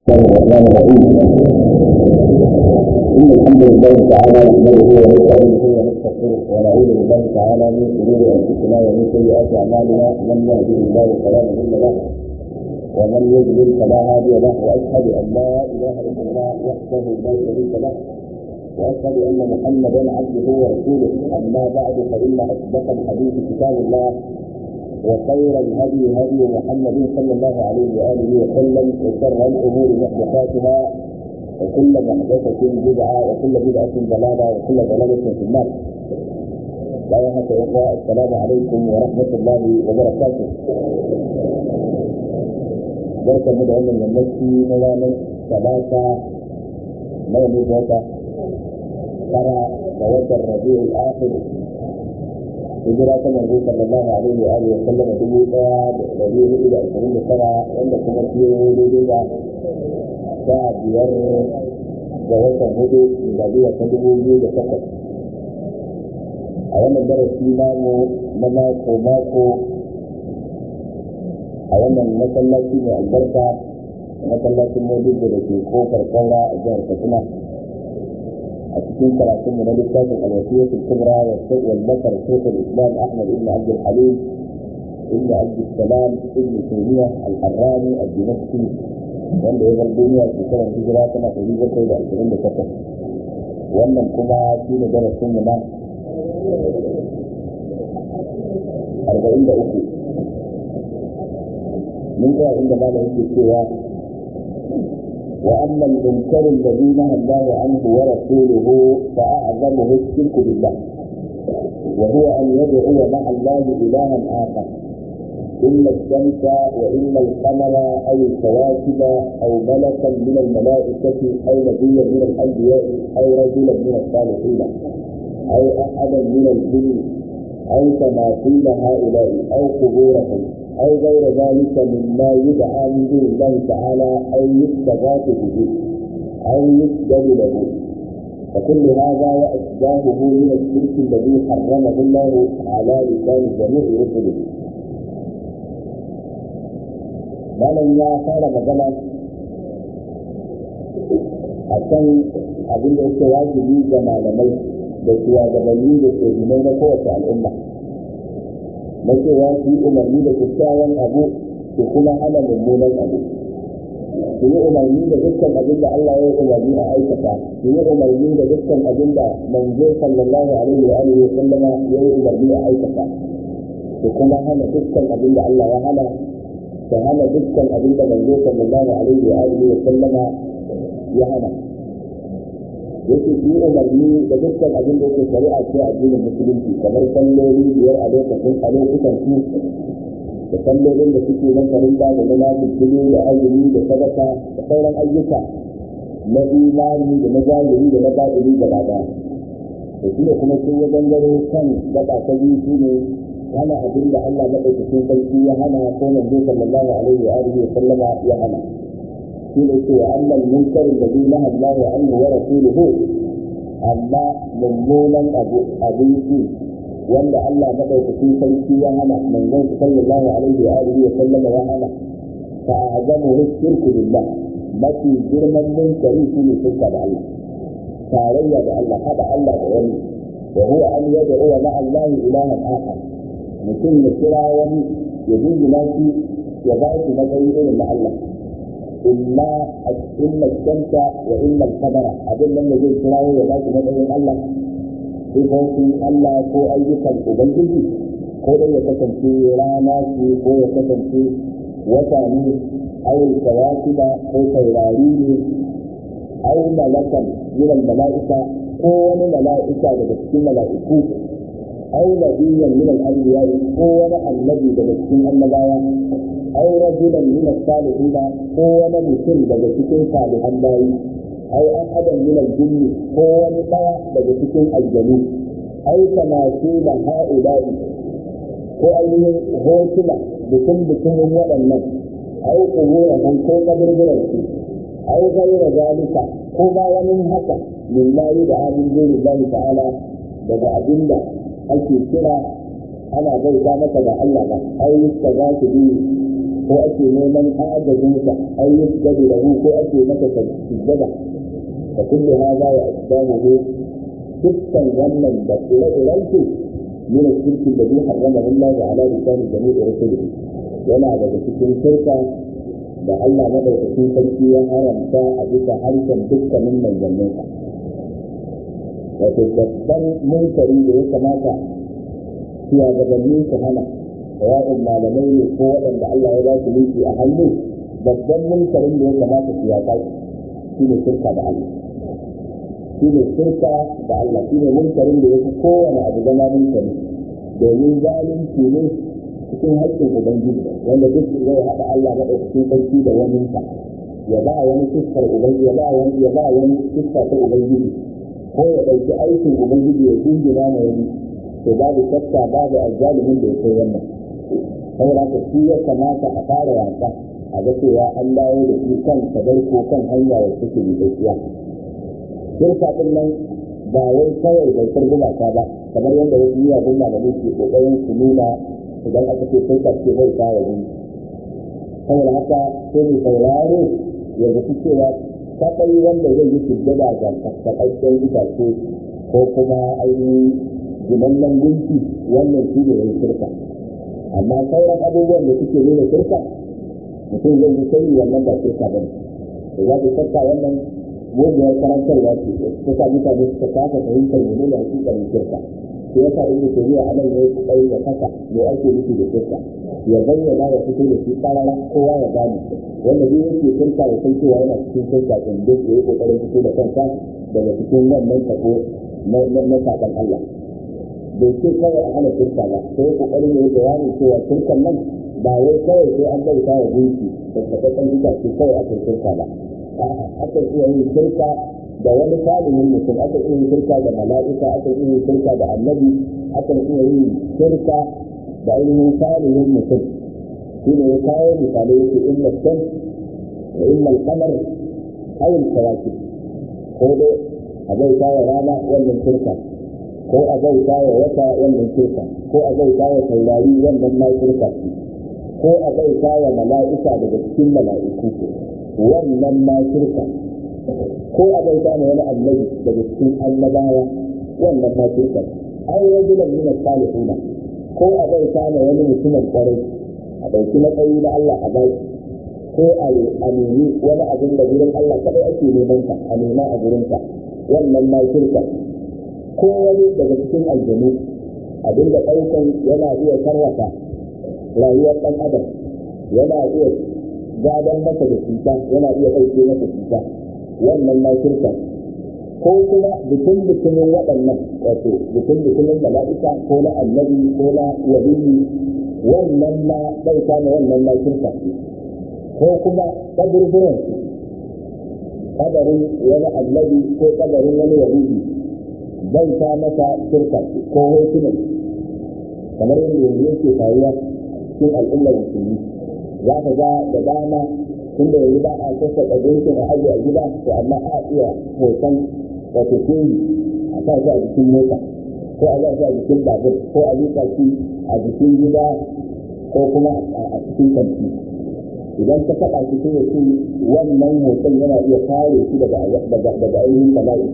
الله الرحمن الرحيم إن الحمد لله تعالى نحمده ونستعينه ونستغفره ونعوذ بالله تعالى من شرور أنفسنا ومن سيئات أعمالنا من يهده الله فلا مضل له ومن يضلل فلا هادي له وأشهد أن لا إله إلا الله وحده لا شريك له وأشهد أن محمدا عبده ورسوله أما بعد فإن أصدق الحديث كتاب الله وخير الهدي هدي محمد صلى الله عليه واله وسلم وشر الامور محدثاتها وكل محدثه بدعه وكل بدعه ضلاله وكل ضلاله في النار. لا يهك اخوة السلام عليكم ورحمه الله وبركاته. بركه مدعو من المسي ملانا ثلاثه نوم ذاته ترى ووجه الربيع الاخر hijira ta manzo sallallahu alaihi wa alihi wa sallam dubu daya da dari hudu da ashirin da tara wanda kuma fiye daidai da sha biyar ga watan hudu da biya ta dubu biyu da takwas a wannan darasi namu na mako mako a wannan masallaci mai albarka masallacin modibo da ke kofar kaura a jihar katsina a cikin karatunmu na littafin alwasiyatul kubra wa wallafar shekul islam ahmad ibn abd al-halim ibn abd salam ibn taymiyyah al-harrani al-dimashqi wanda ya bar duniya shekarar hijira tana ɗari bakwai da ashirin da takwas wannan kuma shi ne darasinmu na arba'in da uku mun ga inda malam yake cewa وأما المنكر الذي نهى الله عنه ورسوله فأعظمه الشرك بالله وهو أن يدعو مع الله إلها آخر إما الشمس وإما القمر أو الكواكب أو ملكا من الملائكة أو نبيا من الأنبياء أو رجلا من الصالحين أو أحدا من الجن أو تماثيل هؤلاء أو قبورهم أو غير ذلك مما يدعى من دون الله تعالى أو يستغاث به أو يسجد له فكل هذا وأشباهه من الشرك الذي حرمه الله على لسان جميع رسله malam ya fara magana a kan abin da yake wajibi ga malamai da shugabanni da shehunai na kowace al'umma na cewa su yi umarni da kyakkyawan abu su kuma hana mummunan abu su yi umarni da dukkan abin da Allah ya yi umarni a aikata su yi umarni da dukkan abin da manzo sallallahu alaihi wa alihi wa sallama ya yi umarni a aikata su kuma hana dukkan abin da Allah ya hana su hana dukkan abin da manzo sallallahu alaihi wa alihi wa sallama ya hana yake yi umarni da dukkan abin da yake shari'a ce a addinin musulunci kamar salloli biyar a lokacin a lokutan su da sallolin da suke na farinda da na lafiya da azumi da sadaka da sauran ayyuka na imani da na zahiri da na batini gaba daya da shi ne kuma sun ya gangaro kan gaba ta biyu shi ne hana abin da Allah maɗaukakin sarki ya hana ko manzo sallallahu alaihi wa alihi wa sallama ya hana shi ne ce wa annal munkar da zai naha Allah wa anhu wa rasuluhu amma mummunan abu abinci wanda Allah madaukakin sarki ya hana manzon sallallahu alaihi wa alihi wa sallama ya hana fa azamu shirku billah mafi girman munkari shi ne shirka da Allah tarayya da Allah hada Allah da wani wa huwa an yad'u ma Allah ilahan akhar mutum ya kira wani ya dingina shi ya ba shi matsayi irin na Allah إما إما الشمس وإما القمر أبن لم يجد سلاوي وذاك مدعين الله في فوق الله كو أيضا أبنجي ko dai ya kasance rana ce ko ya kasance wata ne aw kawakiba ko taurari ne aw malakan min al mala'ika ko wani mala'ika daga cikin mala'iku aw nabiyyan min al anbiya ko wani annabi daga cikin annabawa أو رجلا من الصالحين هو مسلم daga cikin salihan bayi أو أحدا من الجن هو مطوع daga cikin aljanu أو تماثيل هؤلاء ko ainihin hotuna bikin bikinin waɗannan أو قبورهم ko kaburburan su أو غير ذلك ko ba wani haka min la da amin dole Allah ta'ala daga abinda ake kira ana bauta masa da Allah ba ai ta za su bi ko ake neman agajinsa an yi gadi da ko ake masa sujjada da kullu hada ya asbahu dukkan wannan da ire-irensu من الشرك الذي حرمه الله على لسان جميع رسله yana daga cikin shirka da Allah madaukakin sarki ya haramta a bisa harshen dukkanin manzanninsa wato babban munkari da ya kamata shugabanni su hana sawa'un malamai ne ko waɗanda Allah ya ba su mulki a hannu babban munkarin da ya kamata su yaƙa shi ne shirka da Allah shi ne shirka da Allah shi ne munkarin da ya fi kowane abu zama munkari domin zalunci ne cikin haƙƙin ubangiji wanda duk zai haɗa Allah maɗaukakin sarki da waninsa ya ba wani fuskar ubangiji ya ba wani ya ba wani fuska ta ubangiji ko ya ɗauki aikin ubangiji ya jingina ma wani to babu shakka babu azzalimin da ya kai wannan saboda ka shi ya kamata a fara wasa a ga cewa an dawo da shi kan kadar ko kan hanya da suke yi gaskiya shirka din nan ba wai kawai bautar gumaka ba kamar yadda wasu miyagun malamai ke kokarin su nuna idan aka ce shirka ce bai kawo ne saboda haka sai mu sauraro ya zaci cewa kaɗai wanda zai yi sujjada ga kakkaɓaɓɓen itace ko kuma ainihin ginannan gunki wannan shi ne ya shirka amma sauran abubuwan da suke nuna shirka mutum zai yi sai wannan ba shirka ba ne da za ku shakka wannan muguwar karantarwa ce ta sa mutane suka kasa fahimtar mene da hakikanin shirka sai yasa ibnu tayyiba anan yayi kokari da kasa me ake nufi da shirka ya bayyana ya fito da shi karara kowa ya gane wanda duk yake shirka ya san cewa yana cikin shirka din duk yayi kokarin fito da kansa daga cikin wannan tako na na sakan Allah bai ce kawai a hana shirka ba sai kokarin yayi bayanin cewa shirkan nan ba wai kawai sai an bauta wa gunki da tabbatar da shi kawai akan shirka ba aka iya yin shirka da wani salihin mutum aka iya yin shirka da mala'ika aka iya yin shirka da annabi aka iya yin shirka da ainihin salihin mutum shi ne ya kawo misalai yake inna shan da inna alkamar ayin kawaki ko dai a bauta wa rana wannan shirka ko a bauta wa wata wannan shirka ko a bauta wa taurari wannan ma shirka ko a bauta wa mala'ika daga cikin mala'iku wannan ma shirka ko a bauta na wani annabi daga cikin annabawa wannan ma shirka an rajulan min salihuna ko a bauta na wani mutumin kwarai a ɗauki matsayi na Allah a baki ko a nemi wani abin da gurin Allah kadai ake neman ka a nema a gurin ka wannan ma shirka ko wani daga cikin aljanu abin da ɗaukan yana iya sarrafa rayuwar ɗan adam yana iya gadon masa da cuta yana iya ɗauke masa cuta wannan ma shirka ko kuma bikin bikinin waɗannan wato bikin bikinin mala'ika ko na annabi ko na waliyi wannan ma ɗauka na wannan ma shirka ko kuma kaburburan kabarin wani annabi ko kabarin wani waliyi bauta masa shirka ko hotunan kamar yadda yanzu yake faruwa cikin al'ummar musulmi za ka ga da dama tun da yanzu ba a sassa ɗabincin a ajiye a gida to amma a iya hoton wato kuri a sa shi a jikin mota ko a sa shi a jikin babur ko a liƙa shi a jikin gida ko kuma a cikin kanti idan ka taɓa shi sai ya ce wannan hoton yana iya kare shi daga ainihin bala'i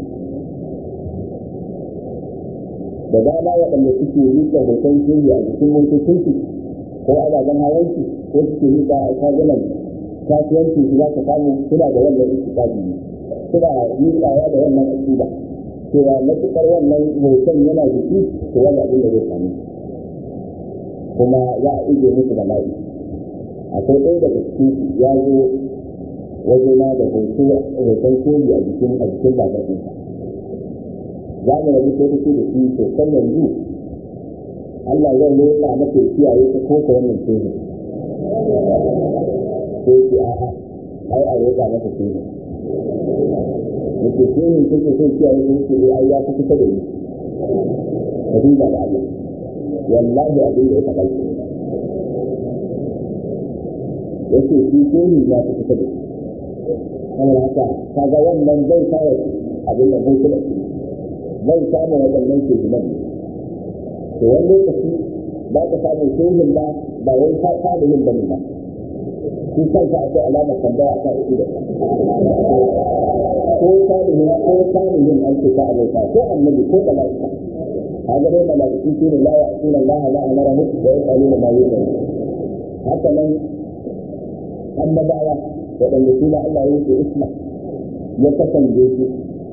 da dama waɗanda suke liƙa hoton kuri a jikin motocinsu ko ababen hawansu ko suke liƙa a shagunan kasuwanci su za ka samu suna da wannan istiqabi ne suna miƙawa da wannan aqida cewa matuƙar wannan hoton yana jiki to wani abin da zai samu kuma za a ije musu da la'i akwai ɗaya daga cikin ya zo waje na da hoto hoton koyi a jikin a jikin babar ɗinsa za mu rabu sai take da shi to kan yanzu Allah zai leƙa maka kiyaye ta ko ta wannan koyi sai ce a'a ai a roƙa masa kenan yake kenan kake son kiyaye ko ce ai ya fi kusa da ni ka duba da Allah wallahi abin da ya faɗa ke yake shi kenan ya fi kusa da ni kamar haka kaga wannan zai fara abin da zai kula shi zai samu waɗannan ke ginan to wani lokaci ba ka samu shehin ba ba wai ta yin bane ba shi kansa akwai alamar tambaya akan ido ko salihin ko salihin an ce ka abota ko annabi ko mala'ika kaga dai mala'iku su ne la ya'tuna Allah la amara hu wa yaquluna ma yu'minu haka nan annabawa waɗanda su Allah ya yi isma ya kasance su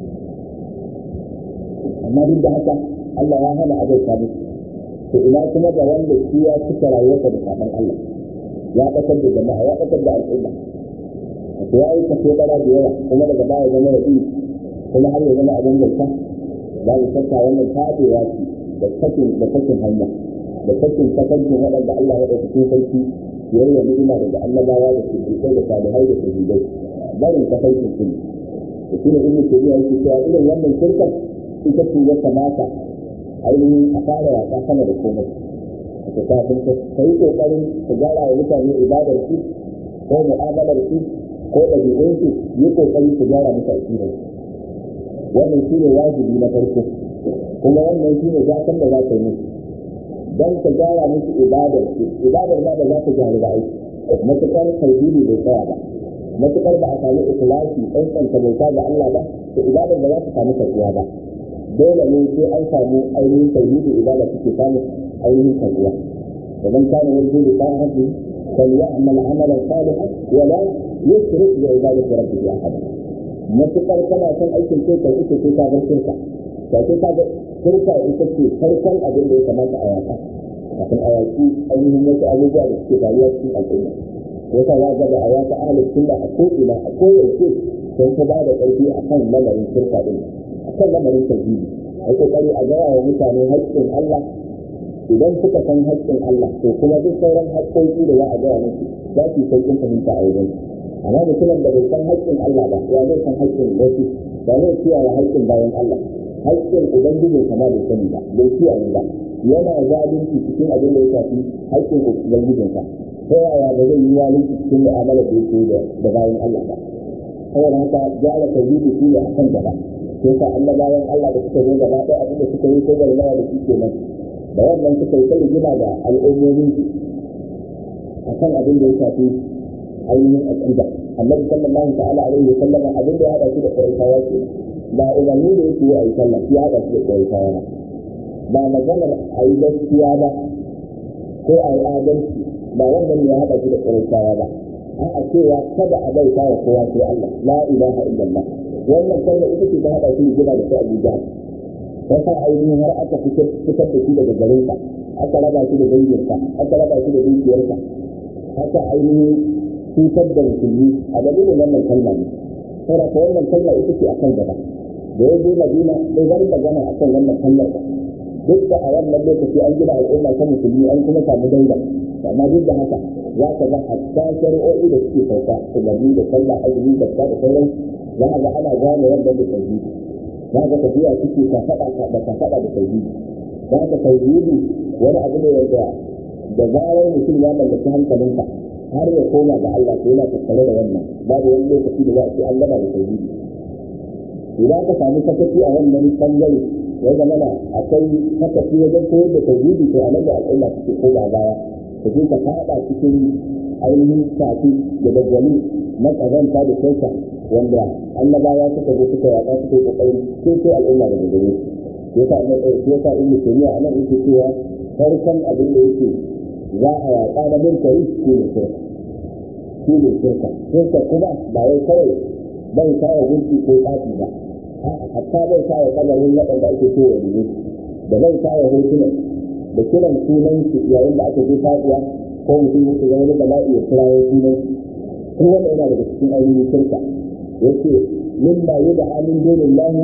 amma duk da haka Allah ya hana abota musu to ina kuma ga wanda shi ya cika rayuwarsa da sabon Allah ya ƙasar da jama'a ya ƙasar da al'umma to ya yi kaso ɗara da yawa kuma daga baya zama da kuma har ya zama abin bauta za mu shakka wannan tabewa ce da sakin da sakin hanya da sakin tafarkin waɗanda Allah ya ɗauki cikin sarki ya yi wa ni'ima daga annabawa da siddiƙai da salihai da shahidai barin tafarkin su da shi ne ibnu tabiya yake cewa irin wannan shirkar ita ce ya kamata ainihin a fara yaƙa sama da komai ka kafin ka yi ƙoƙarin ka gyara wa mutane ibadar su ko mu'amalar su ko ɗabi'un su yi ƙoƙari ka gyara musu aƙidar wannan shi ne wajibi na farko kuma wannan shi ne zafin da za ka yi musu don ka gyara musu ibadar su ibadar ma da za ka gyara da aiki matuƙar tauhidi bai tsaya ba matuƙar ba a sami ikhlasi tsantsanta bauta ga Allah ba to ibadar ba za ta samu karɓuwa ba dole ne sai an samu ainihin tauhidi ibada suke samu ainihin karɓuwa ومن كان يرجو لقاء ربه فليعمل عملا صالحا ولا يشرك بعبادة ربه أحدا matuƙar kana son aikin sai ka ita sai ka bar shirka ka sai ka shirka ita ce farkon abin da ya kamata a yaka kafin a yaki ainihin wasu abubuwa da suke faruwa cikin al'umma wata ya ga da a yaka ahalin sunna a ko'ina a koyaushe don ta ba da ƙarfi a kan lamarin shirka ɗin a kan lamarin tauhidi a kokari a gaya wa mutane haƙƙin Allah idan suka san haƙƙin Allah to kuma duk sauran haƙƙoƙi da za a gaya musu za su yi sauƙin fahimta a wajen amma mutumin da bai san haƙƙin Allah ba ya zai san haƙƙin wasu ba zai kiyaye haƙƙin bayan Allah haƙƙin ubangijin kama bai sani ba bai kiyaye ba yana zalunci cikin abin da ya shafi haƙƙin ubangijin sa ta yaya ba zai yi zalunci cikin mu'amala da yake da bayan Allah ba saboda haka gyara tauhidi shi ne akan gaba sai sa annabawan Allah da suka zo gaba ɗaya abin da suka yi ko garmawa da shi kenan da wannan suka yi ta rigima da al'ummomin akan abin da ya shafi ainihin aqida annabi sallallahu ta'ala alaihi wa sallam abin da ya hada shi da quraishawa ce ba umarni da yake yi sallah ya hada shi da quraishawa ba ba maganar a yi gaskiya ba ko a yi adalci ba wannan ya hada shi da quraishawa ba a cewa kada a bauta wa kowa sai Allah la ilaha illallah wannan kalma ita ce ta hada shi rigima da sai Abu Jahl yasa ainihin har aka fitar da shi daga garinsa aka raba shi da danginsa aka raba shi da dukiyarsa aka ainihin cutar da musulmi a dalilin wannan kalma ne saboda ko wannan kalma ita ce akan gaba da ya je madina bai zan magana akan wannan kalmar ba duk da a wannan lokaci an gina al'umma ta musulmi an kuma samu daula amma duk da haka za ka ga hatta shari'o'i da suke sauka umarni da sallah azumi da da sauran za a ga ana gane wannan da tauhidi za ka tafiya suke ka faɗa da ka faɗa da tauhidi za ka tauhidi wani abu ne wanda da zarar mutum ya mallaki hankalinsa har ya koma ga Allah to yana tattare da wannan babu wani lokaci da za a ce an gama da tauhidi idan ka samu sakaci a wannan bangare ya zama na akwai sakaci wajen koyar da tauhidi to a nan da al'umma suke koma baya ka je ka faɗa cikin ainihin shafi da daggali na ƙazanta da kyauta wanda annabawa suka zo suka yaƙa suka yi ƙoƙarin sai sai al'umma daga gare su yasa na ɗauki yasa in mutumiya a nan yake cewa farkon abin da yake za a yaƙa na munkari shi ne shirka shi ne shirka shirka kuma ba wai kawai bai kawo gunki ko tsafi ba hatta bai kawo kadarin waɗanda ake so wa biyu da bai kawo hotunan da kiran sunan su yayin da aka je fadiya ko mutum yake ga wani bala'i ya kira ya sunan ko wanda yana daga cikin ainihin shirka yace mimma yud'a min dunillahi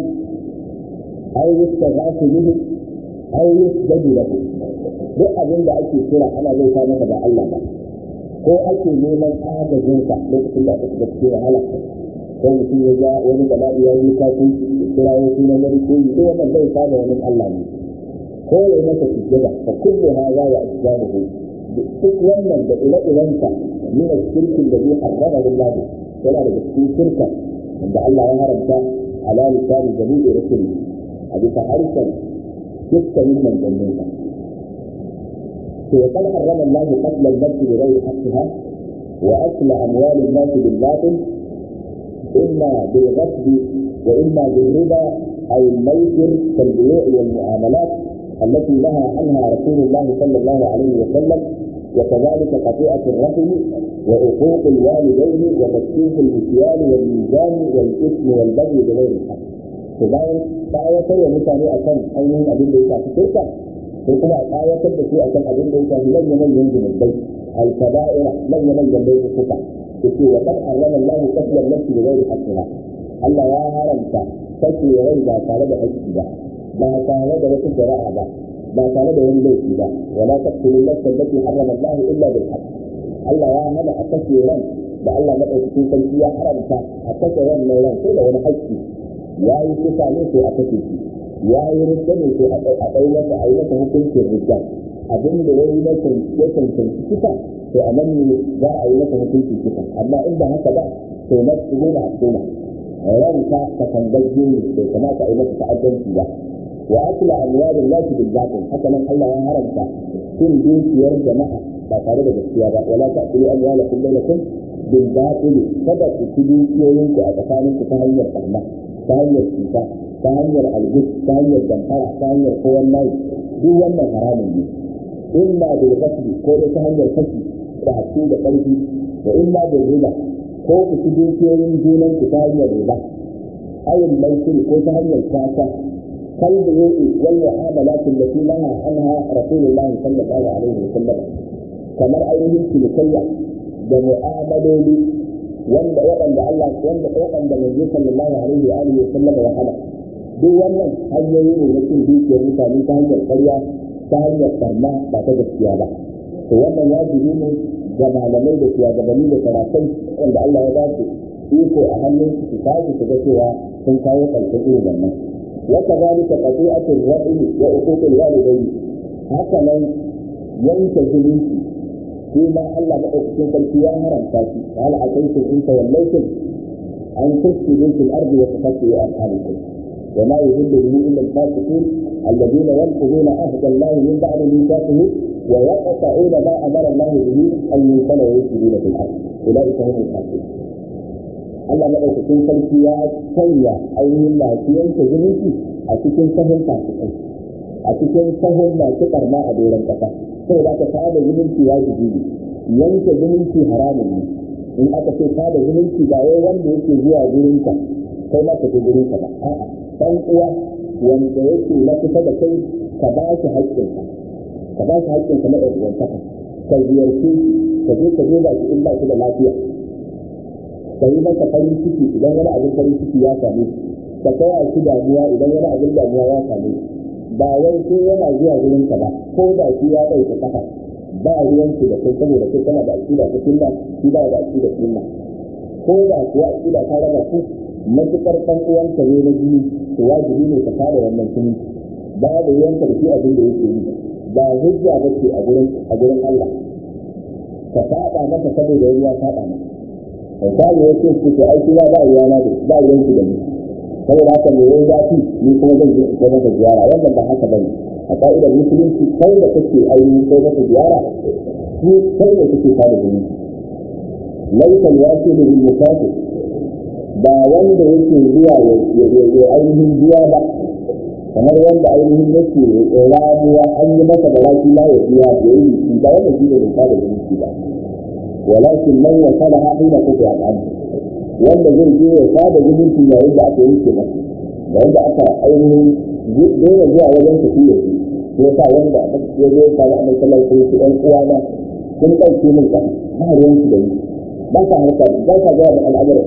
aw yustaghathu bihi aw yusjadu lahu duk abin da ake kira ana zai sa maka da Allah ba ko ake neman agajinsa lokacin da aka shiga cikin wahala ko mutum ya ga wani bala'i ya yi kafin kira ya sunan wani ko yi duk wannan zai samu wani Allah ne ko ya masa sujjada fa kullu hadha wa asbabuhu duk wannan da ire-irensa min shirkin da zai harrama lillahi yana da cikin shirka da Allah ya haramta ala lisani jami'i rusuli a bisa harshen dukkanin manzanninsa وقد حرم الله قتل النفس بغير حقها وأكل أموال الناس بالباطل إما بالغصب وإما بالربا أو الميسر كالبيوع والمعاملات التي نهى عنها رسول الله صلى الله عليه وسلم وكذلك قطيعة الرحم وعقوق الوالدين وتكشيف المكيال والميزان والإثم والبغي بغير الحق. فباين تآية ومتاني أكن أينهم أبين بيتا في تلك وكما آية تبكي أكن أبين بيتا في لن يمن ينزل البيت الكبائر لن يمن ينزل الخطأ يقول وقد حرم الله قتل النفس بغير حقها Allah ya haramta kashe rai ba tare da haƙƙi ba ba tare da wata shari'a ba ba tare da wani laifi ba wala taqtulu nafsa allati harrama Allah illa bil haqq Allah ya hana a kashe ran da Allah madaukakin sarki ya haramta a kashe ran mai ran sai da wani haƙƙi ya yi kusa ne sai a kashe shi ya yi rikta ne sai a ɗai masa a yi masa hukuncin rikta abin da ya yi na ya cancanci kisa to a nan ne za a yi masa hukuncin kisa amma in ba haka ba to na su na suna ranka ka tangagge ne bai kamata a yi masa ta'addanci ba wa akla amwalin nasi bil batil haka nan Allah ya haramta cin dukiyar jama'a ba tare da gaskiya ba wala ta'kulu amwalakum bainakum bil batil kada ku ci dukiyoyin ku a tsakanin ku ta hanyar barna ta hanyar cuta ta hanyar algus ta hanyar damfara ta hanyar kowan nayi duk wannan haramun ne imma bil qasdi ko ta hanyar kashi da hasu da ƙarfi wa imma bil riba ko ku ci dukiyoyin junan ku ta hanyar riba ayin maisiri ko ta hanyar kasa kal da yake wal mu'amalat allati laha anha rasulullah sallallahu alaihi wasallam kamar ainihin cinikayya da mu'amaloli wanda waɗanda Allah wanda waɗanda manzo sallallahu alaihi wa alihi wasallam ya hana duk wannan hanyoyi ne na cin dukiyar mutane ta hanyar ƙarya ta hanyar barna ba ta gaskiya ba to wannan wajibi ne ga malamai da shugabanni da sarakai wanda Allah ya ba su iko a hannun su su tashi su ga cewa sun kawo ƙarshen irin wannan wa kadhalika qati'atul rahim wa uququl walidayn haka nan yanke zumunci shi ma Allah madaukakin sarki ya haramta shi hal ataytum in tawallaytum an tufsidu fil ardi wa tafsidu arhamakum وما يهل به الا الفاسقين الذين ينقضون عهد الله من بعد ميثاقه ويقطعون ما امر الله به ان يوصل ويفسدون في الارض اولئك هم الفاسقون Allah maɗaukakin sarki ya sanya ainihin lafiyanta zumunci a cikin sahun fasikai a cikin sahun masu ɓarna a doron ƙasa sai da ka sada zumunci ya ji yanke zumunci haramun ne in aka ce sada zumunci ba wai wanda yake zuwa gurinka kai ma ka je gurinka ba a'a dan uwa wanda yake na kusa da kai ka ba shi haƙƙinka ka ba shi haƙƙinka na ɗan'uwantaka ka ziyarci ka je ka je ba shi in ba shi da lafiya ka yi masa farin ciki idan wani abin farin ciki ya same shi ka kaya shi damuwa idan wani abin damuwa ya same shi ba wai sai yana zuwa gurinka ba ko da shi ya ɗauka kafa ba ruwanki da kai saboda kai kana da aƙida ta sunna shi ba da aƙida sunna ko da kuwa aƙida ta raba ku matuƙar ɗan uwanka ne na jini to wajibi ne ka fara wannan jini ba da yanka da shi abin da yake yi ba hujja ba ce a gurin a gurin Allah ka faɗa masa saboda wani ya faɗa masa misali ya ce su ke aiki ba ba ruwa na da ba ruwanki da ni saboda haka me yayi zafi ni kuma zan je in kai masa ziyara wannan ba haka bane a ka'idar musulunci kai da kake ainihin kai masa ziyara shi kai da kake fara jini laisa alwasilu bil musafir ba wanda yake zuwa ya ainihin biya ba kamar wanda ainihin yake ramuwa an yi masa da lafi la ya biya ya yi shi ba wanda shi ne bai fara jini ba walakin man ya sada hina kuka ya wanda zai je ya sada zumunci yayin da aka yanke masa yayin da aka ainihin daina zuwa wajen tafi da shi ya sa wanda ya zo ka ga annabi sallallahu alaihi wasallam ɗan uwana sun ɗauke min ƙasa ba ruwan su da ni ba sa harka ba sa zuwa da al'amuran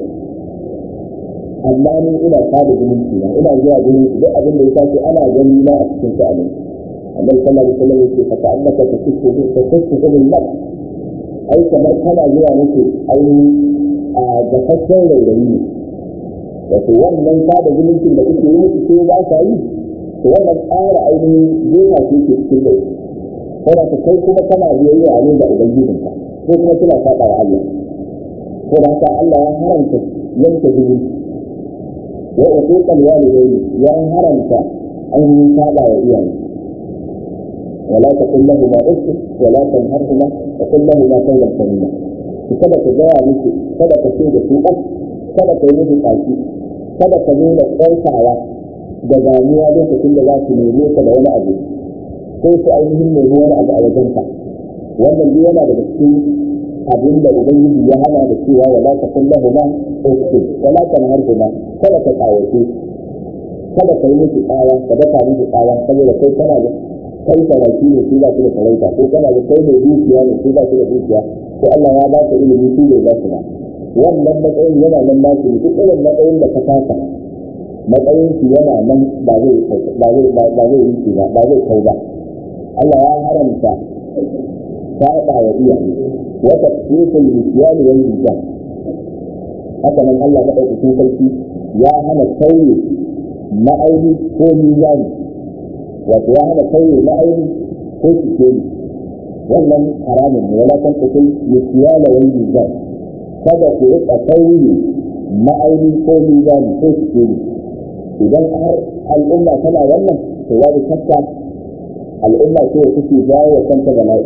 amma ni ina sada zumunci na ina zuwa gurin su duk abin da ya tashi ana gani na a cikin sha'anin annabi sallallahu alaihi wasallam yake fa ta'annaka tasukku ta tasukku bil mak ai kamar kana zuwa nake ainihin a gafassen rairayi ne wato wannan sada zumuncin da kuke yi musu sai ba sa yi to wannan ƙara ainihin jefa ce ke cikin rai saboda ka kai kuma kana biyayya a ne da ubangijinka ko kuma kina faɗa wa Allah ko da haka Allah ya haramta yanke zumunci wa uquqal walidayni ya haramta ainihin faɗa wa iyaye ولا تقل لهما اف ولا تنهرهما وقل لهما قولا كريما kada ka gaya musu kada ka ce da su ɓas kada ka yi musu tsaki kada ka nuna ƙarfawa da damuwa lokacin da za su neme ka da wani abu ko su ainihin nemi wani abu a wajenka wannan duk yana daga cikin abin da ubangiji ya hana da cewa wala ta kullahu ma uku wala ta harhuma kada ka tsawace kada ka yi musu tsawa ka daka musu tsawa saboda kai kana da kai sarauki ne su ba su da sarauta ko kana da kai mai dukiya ne su ba su da dukiya ko Allah ya ba ka ilimi su ne za su ba wannan matsayin yana nan ba su duk irin matsayin da ka fasa matsayin su yana nan ba zai ba zai ba zai yi shi ba ba zai kai ba Allah ya haramta saba wa iyaye wa tafsirul misyani wal mizan haka nan Allah madaukakin sarki ya hana kauye ma'auni ko mizani wato ya hana kauye ma'auni ko sikeli wannan haramun ne wala kan kusai misyana wal mizan kada ku rika kauye ma'auni ko mizani ko sikeli idan har al'umma tana wannan to babu shakka al'umma ce da take jawo wa kanta bala'i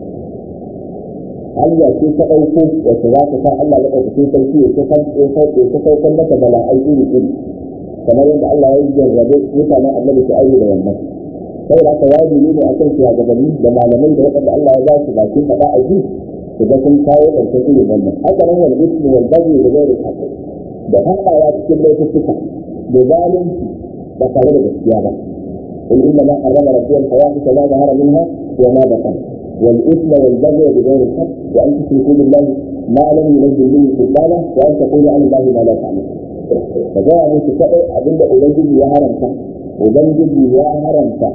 hanya ce ta ɗauko wacce za ta sa Allah ya ɗauki sarki ya ta ya saukar mata bala'ai iri iri kamar yadda Allah ya jarrabe mutanen annabi su aiki da wannan sai da aka wajibi ne akan shugabanni da malamai da waɗanda Allah ya ba su bakin faɗa a ji su ga sun kawo ƙarshen irin wannan haka nan wal ismi wal baghi da ghairi haqqi da haɗawa cikin laifuka da zalunci ba tare da gaskiya ba قل انما حرم ربي الفواحش ما ظهر منها وما بطن والاثم والبغي بغير الحق وان تشركوا بالله ما لم ينزل به سلطانه وان تقولوا عن الله ما لا تعلمون فجاء من تسأل أبدا أبنجي يا هرمتا أبنجي يا هرمتا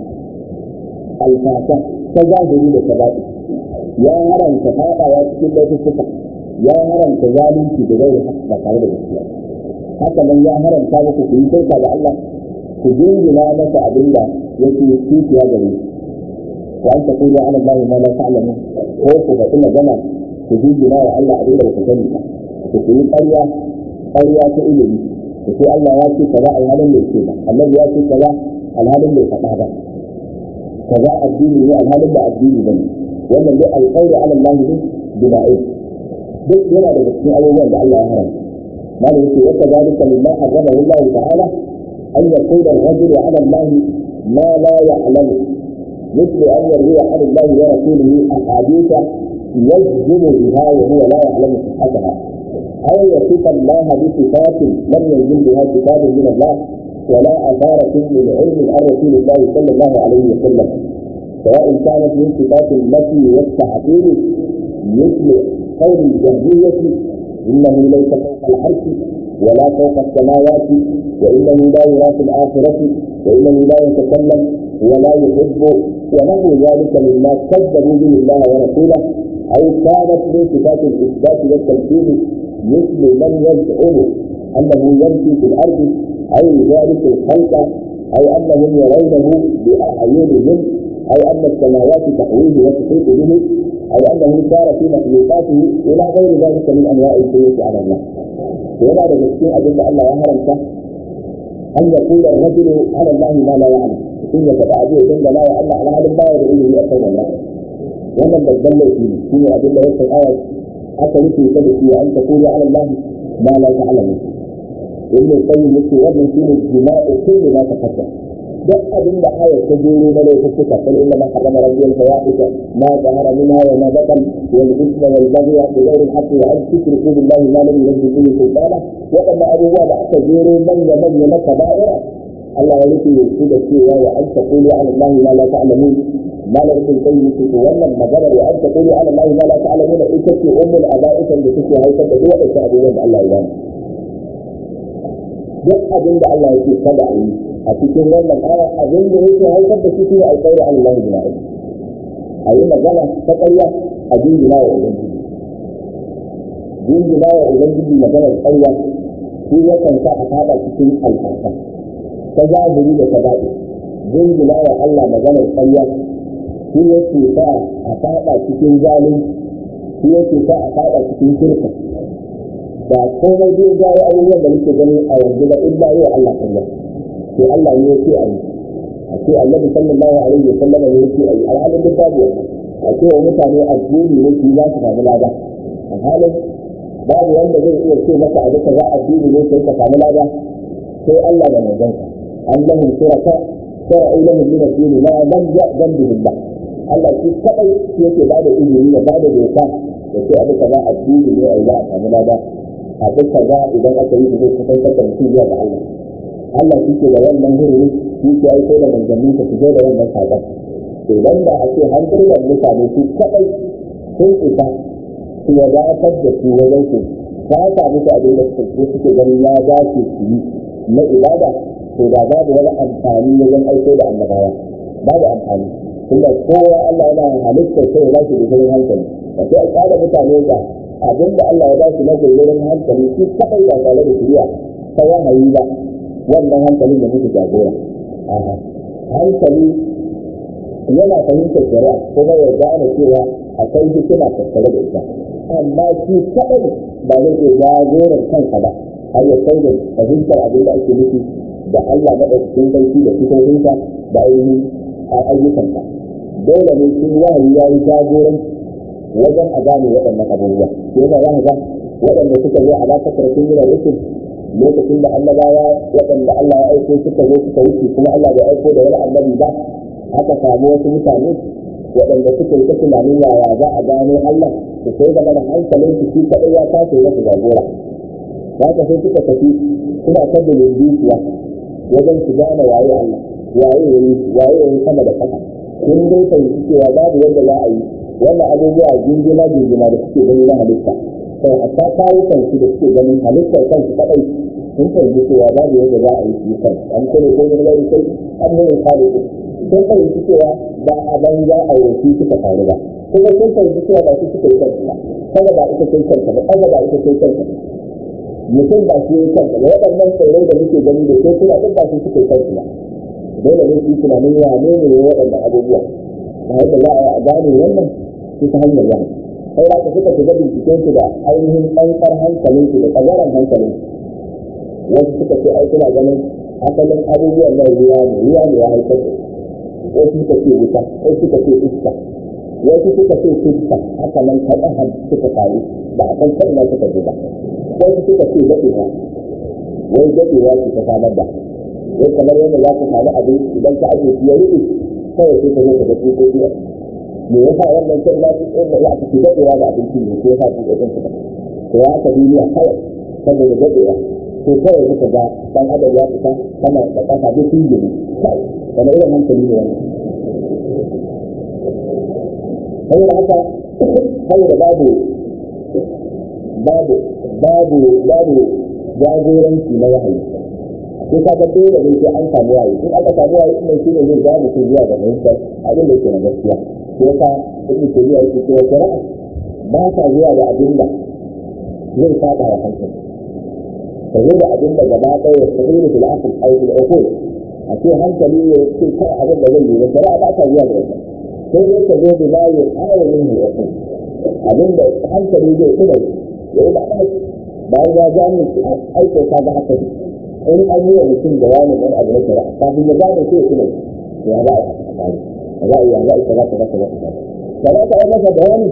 الفاتح تجاهلي لكبائر يا هرمتا فاقا يا تكون لا تستطع يا هرمتا ظالمتي بغير حق بقال الإسلام haka nan ya haramta muku ku yi shirka da Allah ku jingina masa abin da yake kifiya gare wa an ta kula ala Allah ma la ta'lamu ko ku faɗi magana ku jingina wa Allah abin da ku sani ba ku yi ƙarya ƙarya ta ilimi ku ce Allah ya ce kaza alhalin bai ce ba annabi ya ce kaza alhalin bai faɗa ba kaza addini ne alhalin ba addini ba ne wannan dai alƙawari ala Allah ne bida'in duk yana daga cikin abubuwan da Allah ya haramta ماذا يقول وكذلك مما حرمه الله تعالى أن يقول الرجل على الله ما لا يعلمه مثل أن يروي عن الله ورسوله أحاديث يجزم بها وهو لا يعلم صحتها أو يصف الله بصفات لم ينزل بها كتاب من الله ولا أثارة من علم عن رسول الله صلى الله عليه وسلم سواء كانت من صفات التي والتعطيل مثل قول الجهمية إنه ليس فوق العرش ولا فوق السماوات وإنه لا يرى في الآخرة وإنه لا يتكلم ولا يحب ونحو ذلك مما كذبوا به الله ورسوله أو كانت من صفات الإثبات والتمثيل مثل من يزعم أنه يمشي في الأرض أو ذلك الخلق أو أنهم يرونه بأعينهم أو أن السماوات تحويه وتحيط به أو أنه سار في مخلوقاته إلى غير ذلك من أنواع الشروط على الله. ولا بجسين أجل الله يهرمك أن يقول الرجل على الله ما لا يعلم. إن تبعديه جل لا يعلم على هذا الله يدعوه أكثر الله. wannan babban laifi ne shi ne abin da ya san ayat aka rufe ta da shi an ta kuri ala Allah ma la ta'lamu ibn qayyim yace wannan shi ne jima'u kulli ma tafakka duk abin da ayat ta jero na laifuka kal inna ma harrama rabbul fawahisha ma zahara minha wa ma batan wal ithma wal baghy bi ghairi al haqq wa an tushriku billahi ma lam yunzil bihi sultana waɗannan abubuwa da aka jero manya manya na kaba'ira Allah ya rufe su da cewa wa an taqulu ala Allah ma la ta'lamun malar ibn qayyim ce to wannan magana da an taqulu ala Allah ma la ta'lamun ita ce ummul aba'ikan da take haifar da duk waɗannan abubuwan da Allah ya bani duk abin da Allah yake kada a yi a cikin wannan aya abin da yake haifar da shi ne alƙawari ala Allah bila ilmi a yi magana ta ƙarya a jingina wa ubangiji jingina wa ubangiji maganar ƙarya shi yakan sa a fada cikin alfarka ta zahiri da ta daɗi jingina wa Allah maganar ƙarya shi yake sa a fada cikin zalunci shi yake sa a fada cikin shirka ba komai zai jawo abubuwan da muke gani a yanzu ba illa yau Allah ƙarya to Allah ne yake a yi a ce annabi sallallahu alaihi wa sallam ne yake a yi alhalin duk babu wannan a ce wa mutane addini ne su za su samu lada a halin babu wanda zai iya ce maka a duka za a addini ne sai ka samu lada sai Allah da manzansa Allahum shuraka shara'u lahum min ad-din ma lam ya'zan bihi Allah Allah shi kadai yake bada izini ya bada doka da ce a duka za a addini ne a za a samu lada a duka za idan aka yi zai kusantar da mutum zuwa ga Allah Allah shi ke da wannan hurumi shi ke aiko da manzannin ka fito da wannan sabon to idan da a ce hankulan mutane su kadai sun isa su wadatar da su wajen su ta samu su abin da suke suke ganin ya dace su yi na ibada to da babu wani amfani wajen aiko da annabawa babu amfani tunda kowa Allah yana halittar sai ya ba shi gudurin hankali da sai a tsara mutane da abin da Allah ya ba shi na gudurin hankali shi kadai ba tare da shiriya ta wahayi ba wannan hankalin da muke jagora hankali yana fahimtar shari'a kuma ya gane cewa akwai hikima tattare da ita amma shi kaɗai ba zai iya jagoran kansa ba har ya kai da fahimtar abin da ake nufi da Allah maɗaukakin sarki da sifofinsa da ainihin ayyukansa dole ne shi wahayi ya yi jagoran wajen a gane waɗannan abubuwa yana za ga waɗanda suka zo a lafakar sun yi da rikin lokacin da annabawa waɗanda Allah ya aiko suka zo suka wuce kuma Allah bai aiko da wani annabi ba aka samu wasu mutane waɗanda suka yi ta tunanin yaya za a gano Allah da sai da mana hankalin su shi kaɗai ya tashi masa jagora za ka sai suka tafi suna ta da dukiya wajen su gane waye Allah waye yayi waye yayi sama da ƙasa kun dai fahimci cewa babu yadda za a yi wannan abubuwa jingina jingina da suke gani na halitta sai hatta kayukan su da suke ganin halittar kansu kaɗai sun fahimci cewa babu yadda za a yi su kan an kone ko wani gari sai an nuna kare su sun fahimci cewa ba a banza a yanki suka faru ba kuma sun fahimci cewa ba su suka yi kansu ba kada ba ita kai kanta ba kada ba ita kai kanta ba mutum ba shi yi kanta ba waɗannan tsirrai da muke gani da sai suna duk ba su suka yi kansu ba dole ne su yi tunanin ya ne ne waɗannan abubuwa ba yadda za a gane wannan su ta hanyar yana sai da suka shiga binciken su da ainihin ɗankar hankalin su da tsagaran hankalin wasu suka ce ai suna ganin asalin abubuwan nan ruwa ne ruwa ne ya haifar da wasu suka ce wuta wasu suka ce iska wasu suka ce fuska haka nan kaɗan suka faru ba a san kan nan suka ji ba wasu suka ce daɗewa wai daɗewa ce ta samar da wai kamar yadda za ka samu abin idan ka ake shi ya rufe kawai sai ka zo ka ga tsokoki a me yasa wannan kan na su tsoka ya aka fi daɗewa ga abinci ne ko yasa tsokokin su ba to ya aka duniya kawai saboda daɗewa to kawai suka ga dan adam ya fita sama da ƙasa duk sun gini kai wani irin hankali ne wannan saboda haka saboda babu babu babu babu jagoranci na wahayi sai ka ga dole ne sai an samu wahayi in aka samu wahayi kuma shi ne zai ga mutum zuwa ga fahimtar abin da yake na gaskiya sai yasa ibnu tabiya yake cewa shari'a ba ta zuwa da abin da zai saba wa hankali ta zo da abin da gaba ɗaya ya tafi da fil asl aw fil uqul a ce hankali ya ce kai abin da zai yi ba shari'a ba ta zuwa da wannan sai dai ka zo da bayan ayarin ne uqul abin da hankali zai tsira ya yi ba ɗaya bayan ya gane aiko ka ga haka ne in an yi wa mutum da wani wani abu na shari'a kafin ya gane sai ya tsira ya za a yi haka tsari ya za a yi ya za a yi kaza kaza kaza kaza shari'a ta yi masa bayani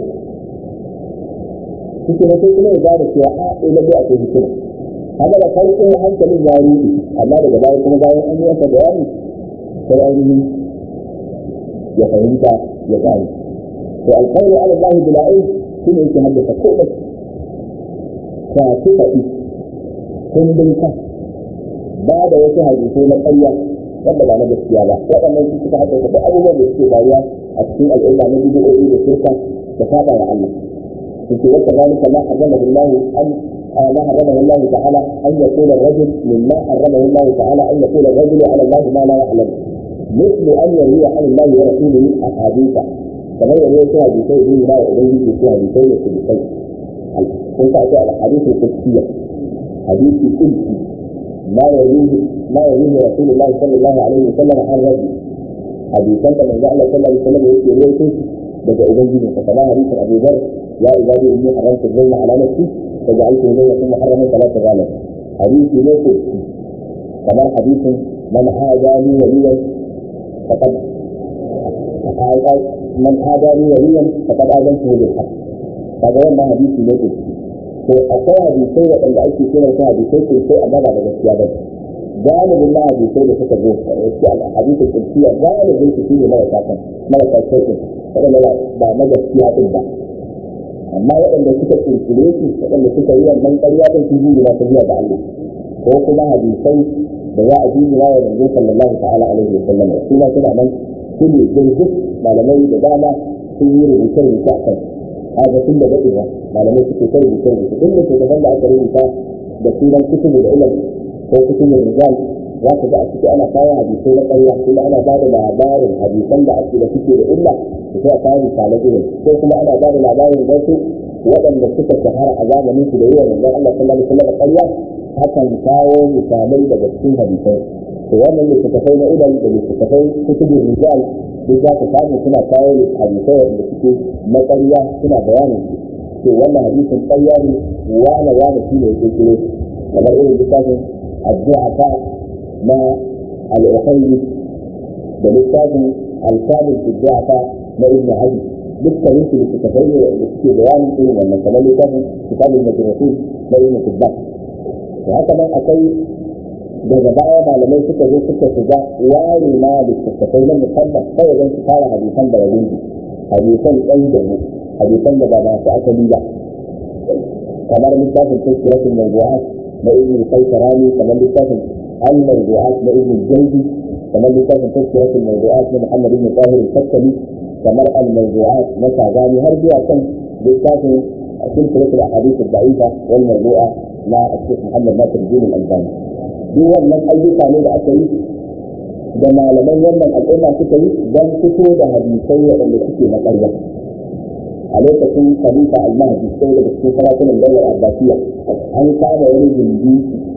cikin sai kuma ya gane cewa a ila bai akwai hikima haka da farko hankalin ya rufe amma daga baya kuma bayan an yi masa bayani sai ainihin ya fahimta ya gane to alƙawari ala Allah bila ilm shi ne yake haddasa komai ka ci faɗi kundin ka ba da wasu hadisai na ƙarya wanda ba na gaskiya ba waɗannan su suka haddasa duk abubuwan da suke faruwa a cikin al'umma na bidiyoyi da shirka da saba wa Allah yake wata zalika ma harrama Allah an ما حرمه الله تعالى أن يقول الرجل مما حرمه الله تعالى أن يقول الرجل على الله ما لا يعلم مثل أن يروي عن الله ورسوله أحاديث كما يروي فيها بشيء دين لا يؤذيه فيها بشيء بشيء كنت أتى الحديث القدسية حديث قدسي ما يرويه ما يرويه رسول الله صلى الله عليه وسلم عن رجل حديثا كما جعل صلى الله عليه وسلم يروي daga ubangiji ka kama hadisin abu dhar ya ibadi inni haramtu dhulma ala nafsi فجعلته بينكم محرما فلا تظالم حديث ليس كما حديث من عادى لي وليا فقد من عادى لي وليا فقد آذنته بالحق kaga wannan hadisi ne kursi to akwai hadisai waɗanda ake kiran su hadisai kursi amma ba da gaskiya ba galibin na hadisai da suka zo a hadisin kursiya galibin su shine marasa kan marasa shirkin waɗanda ba na gaskiya din ba amma waɗanda suka kirkire su waɗanda suka yi wannan ƙarya din su yi na tafiya da Allah ko kuma hadisai da za a ji wa manzo sallallahu ta'ala alaihi wa sallam su ma suna nan su ne jirgin malamai da dama sun yi rubuce rubuce a kan haka tun da daɗewa malamai suke kai rubuce rubuce duk da shugaban da aka rubuta da sunan kutubu da ilal ko kutubu rizal za ka ga a ciki ana kawo hadisai na ƙarya kuma ana ba da labarin hadisan da ake da suke da illa da sai a kawo misalan irin ko kuma ana ba da labarin wasu waɗanda suka shahara a zamanin su da yi wa manzon Allah sallallahu alaihi wasallam ƙarya akan kawo misalai daga cikin hadisai to wannan littattafai na ilal da littattafai kutubin rijal duk za ka samu suna kawo hadisai wanda suke na ƙarya suna bayanin su to wannan hadisin ƙarya ne wane wane shi ne ya kirkiro kamar irin littafin addu'a ta na al'ukhayri da littafin alkamil addu'a ta na ibn hadi dukkanin su littattafai ne wanda suke bayanin irin wannan kamar littafin kitabul majruhin na ibn tibban da haka nan akwai daga baya malamai suka zo suka shiga ware ma littattafai na musamman kawai don su fara hadisan da rabin hadisan ɗan da mu hadisan da ba masu asali ba kamar littafin tafsiratul mawdu'at na ibn al-qaytarani kamar littafin al-mawdu'at na ibn al-jawzi kamar littafin tafsiratul mawdu'at na muhammad ibn tahir al-fakkali kamar al-mawdu'at na shagani har zuwa kan littafin silsilatul ahadith al-da'ifa wal mawdu'a na الشيخ محمد ناصر الدين الألباني duk wannan ayyuka ne da aka yi da malaman wannan al'umma suka yi don fito da hadisai waɗanda suke na ƙarya a lokacin khalifa al-mahdi sai daga cikin sarakunan daular abbasiya an kama wani gindi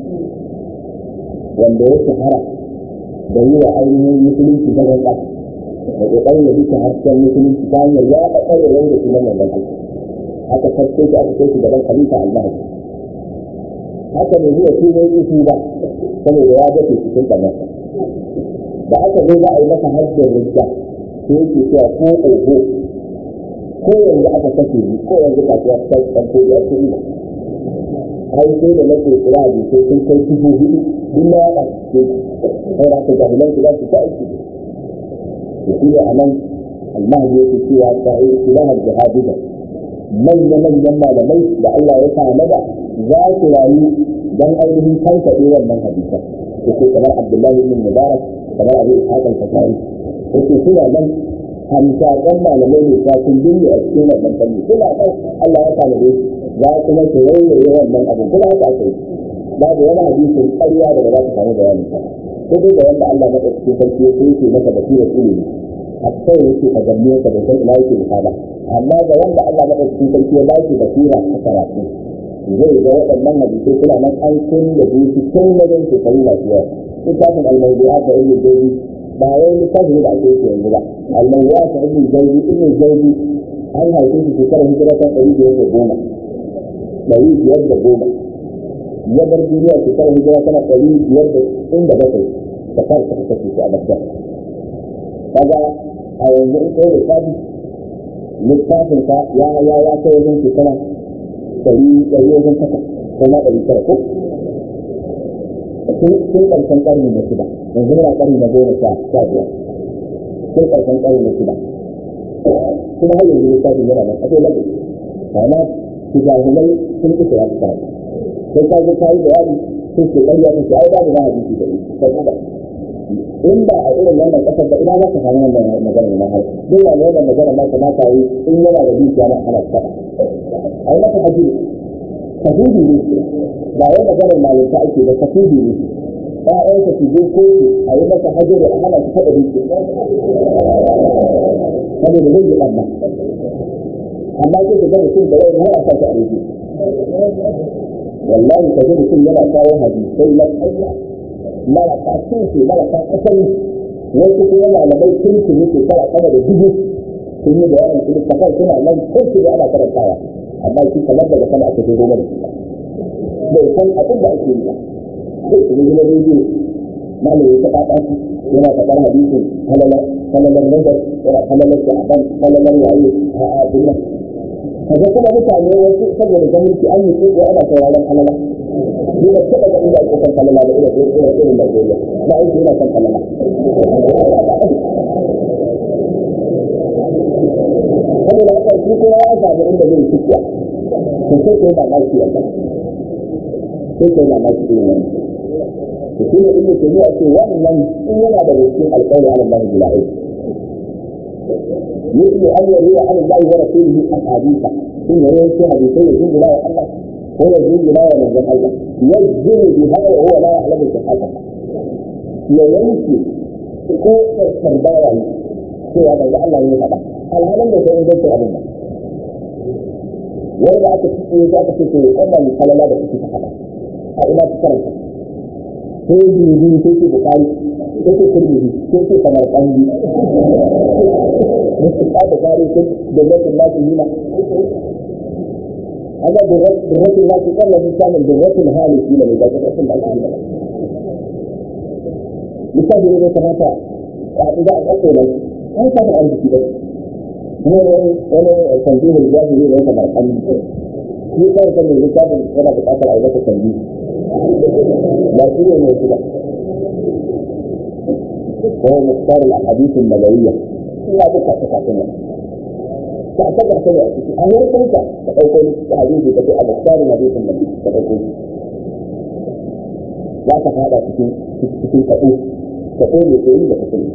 wanda ya shahara da yi wa ainihin musulunci ta ganka da ƙoƙarin ya bisa hasken musulunci ta hanyar ya ɗaɗa da yau da sunan wannan aiki aka karce shi aka kai shi gaban khalifa al-mahdi haka ne zuwa shi zai isu ba saboda ya dace cikin kamar da aka zo za a yi masa hajjar rujja sai yake cewa ko oho ko yanzu aka kashe ni ko yanzu kasuwa ta ɗauko ya ce ina ai sai da nake kira da sai sun kai dubu hudu duk na yaɗa su sai da aka jahilan su za su ta aiki da shi ne a nan almahdi yake cewa sa'i ilahar jihadida manya-manyan malamai da Allah ya tanada za su rayu don ainihin kankaɗe wannan hadisan yake kamar Abdullahi bin Mubarak kamar Abu Ishaq al-Fatari yake suna nan hamsakan malamai ne ta kun dinne a cikin wannan fanni suna ɗan Allah ya tanade za kuma su rairaye wannan abin kuma haka aka yi babu wani hadisin ƙarya da ba za ta samu bayani ba ko dai da wanda Allah maka cikin sarki ya so yake maka basirar ilimi a kai yake ka gamme ka da san ina yake misala amma ga wanda Allah maka cikin sarki ya ba shi basira ta karatu zai ga waɗannan hadisai suna nan an kun da su cikin wajen shekaru masu yawa littafin almawdu'a da ibn jawzi ba wai littafin da ake yake yanzu ba almawdu'a da ibn jawzi ibn jawzi an haife shi shekarar hijira ta ɗari biyar da goma ɗari biyar da goma ya bar duniya shekarar hijira tana ɗari biyar da inda bakwai da kawai ta kashe shi a Baghdad kaga a yanzu in kai lissafi littafin ka ya ya ya kai wajen shekara ɗari ɗari wajen takwas ko ma ɗari tara ko tun ƙarshen ƙarni na shida yanzu muna ƙarni na goma sha sha biyar tun ƙarshen ƙarni na shida kuma har yanzu littafin yana nan akwai lagu amma jahilai sun ƙi shiga su karanta sai ka zo ka yi bayani sun ce ƙarya ta ce ai babu na hadisi da ita sai in ba a irin wannan ƙasar da ina za ka samu wannan magana na har duk wani wannan magana ma kamata yi in yana da dukiya na ana saba ai maka hajji tafidi ne ba wai maganar malinta ake da tafidi ne ƴaƴanka su je kotu a yi masa hajji da hana su taɓa dukiya saboda zai yi ɓanna amma sai ka ga mutum da wani har a sa shi a rufe wallahi ka ga mutum yana kawo hadisai na ƙarya marasa tushe marasa asali wasu kuma malamai sun su ne shekara sama da dubu sun yi bayanin su littafan suna nan kun su ana karantawa amma shi kamar daga sama aka zo goma da shi bai san abin da ake yi ba sai su ne na rediyo malamin ta ɗaɗa shi yana faɗar hadisin halalar nazar yana halalar da aban halalar waye a abin nan kaga kuma mutane wasu saboda gwamnati an yi ko ana sauraron halala ni ba taɓa ga inda ake kan halala da irin irin irin Najeriya ba aiki yana kan halala saboda haka shi kuma ya samu inda zai fitiya to sai kai ba maki yalla sai kai ba maki irin wannan to shi ne inda ke zuwa ce wannan in yana da cikin alƙawari ala Allah bila'i yake an yi riya ala Allah wa rasulihi ahadisa in ya yanke hadisai da jinjina wa Allah ko ya jinjina wa manzon Allah yajjiru biha wa huwa la ya'lamu sihhata ya yanke ko sardawa yi cewa manzon Allah ne faɗa alhalin da sai ingancin abin ba wanda aka cike ya aka ce to wannan kalala da kuke faɗa a ina ta karanta sai bibi sai ce bukari sai ce kurmi sai ce kamar kanji musu ka bukari sai da zakin nasu nuna هذا بالرسل لا تقل الإنسان بالرسل هالي في لما إذا كنت أصل الأسل مثال إذا كانت إذا أقول ما كان عندي كده هو أنا تنبيه الجاهلي ليس مرحل في كان كان الكتاب أنا بتأثر على ذات التنبيه لا شيء من كده وهو مختار الأحاديث النبوية لا بقى تكاتنا تعتبر كده أهل كنت تقول حديثي تقول مختار حديث النبي تقول لا تفعل تكون تقول تقول يقول تقول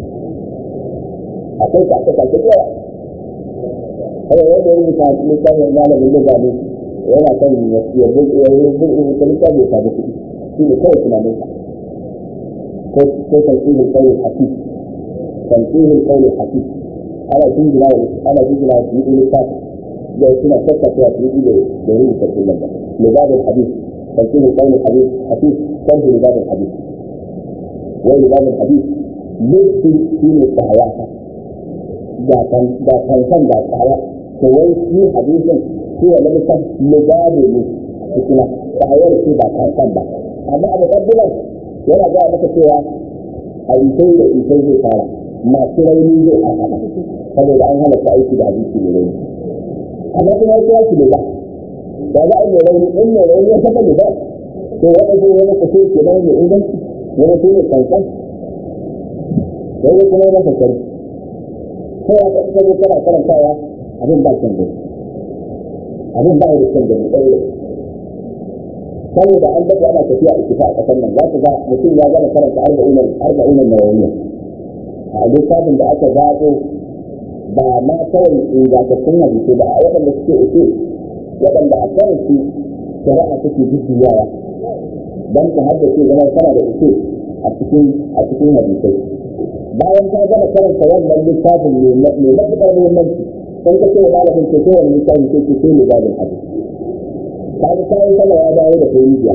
akwai kasuwa ta yawa kada wanda ya rubuta littafin malamin da zabe yana kan ya buɗe ya rubuta rubuta littafin ya samu kuɗi shi ne kawai tunanin sa ko ko tanqihul qawl hafiz tanqihul qawl hafiz ana jingina wa ana jingina wa shi littafin da suna tattauna shi da da rubuta kullum da libabul hadith tanqihul qawl hafiz hafiz kan libabul hadith wai libabul hadith lissi shi ne tsayata da kankan da tsaya to wai shi hadisin shi wa lamisan ligabe ne cikina tsayar shi ba kankan ba amma a mutabbilan yana gaya maka cewa a isai da isai zai fara masu rauni zai fara saboda an hana ta aiki da hadisi mai rauni amma kuma ya kira shi liga da za a yi mai rauni in mai rauni ya saka liga to wanda zai wani kashe ke nan mai inganci wani shi ne kankan sai kuma ya masa shari'a sai ya kasance ne kana karantawa abin ba kyan gani abin ba da kyan gani ɗaya saboda an dafa ana tafiya a kifa a ƙasar nan za ku ga mutum ya gama karanta arba'unan arba'unan nawawiyya a littafin da aka zaɓo ba ma kawai ingantattun hadisi ba a waɗanda suke uku waɗanda a kan su shari'a take jujjuyawa don ka haddace zama kana da uku a cikin a cikin hadisai bayan ka gama karanta wannan littafin mai matuƙar muhimmanci in ka ce wa malamin ce kowane littafin ce ce ce littafin hadis ka ga kayan sama ya dawo da kai rijiya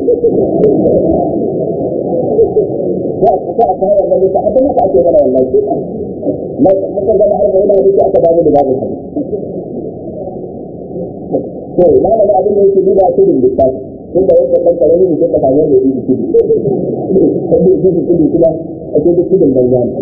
ko a kawo wannan littafin abin da ake mana wannan ce muka gama har da yana hadisi aka dawo da babin hadis to malamin abin da yake duba tudun littafi tun da yadda ɗan ƙarami ne sai ka samu da yi tudu sai da yi tudu kuma ake duk tudun banza ne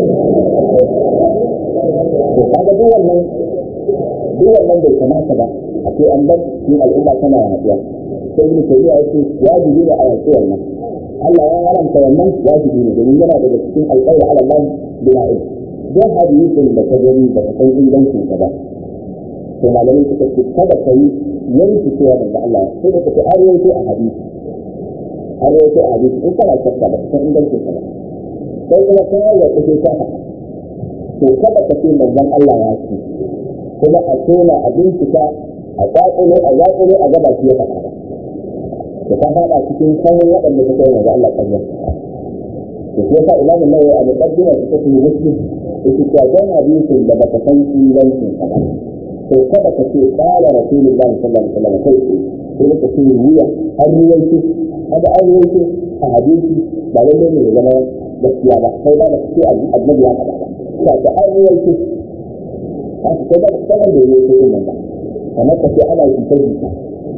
to kaga duk wannan duk wannan bai kamata ba a ce an bar shi al'umma tana yaduwa sai ibn tayyiba ya ce wajibi ne a yaƙi wannan Allah ya haramta wannan wajibi ne domin yana daga cikin alƙawari ala Allah bila ilm don hadisin da ka gani da ka san ingancin ka ba to malamin suka ce kada ka yi yanki cewa daga Allah sai da ka ce an yanke a hadisi an yanke a hadisi in kana shakka ba ka san ingancin ka ba sai kuma kawai ya kuke shafa to kada ka ce manzon Allah ya ce kuma a tona a bincika a kwakulo a yakulo a gaba shi ya faɗa ba da ka faɗa cikin sanin waɗanda suka yi manzon Allah ƙarya to shi yasa imamu nawawi a muqaddimar ta tafi muslim yake cewa dan hadisin da baka san ingancin sa ba to kada ka ce qala rasulullahi sallallahu alaihi wasallam kai sai ka ce wuya an ruwaito hada an ruwaito a hadisi ba lalle ne ya zama gaskiya ba sai ba da ce annabi ya faɗa ba ta ta an ruwaito ta ta da sanar da ruwaito din nan ba kamar ka ce ana yi sai ta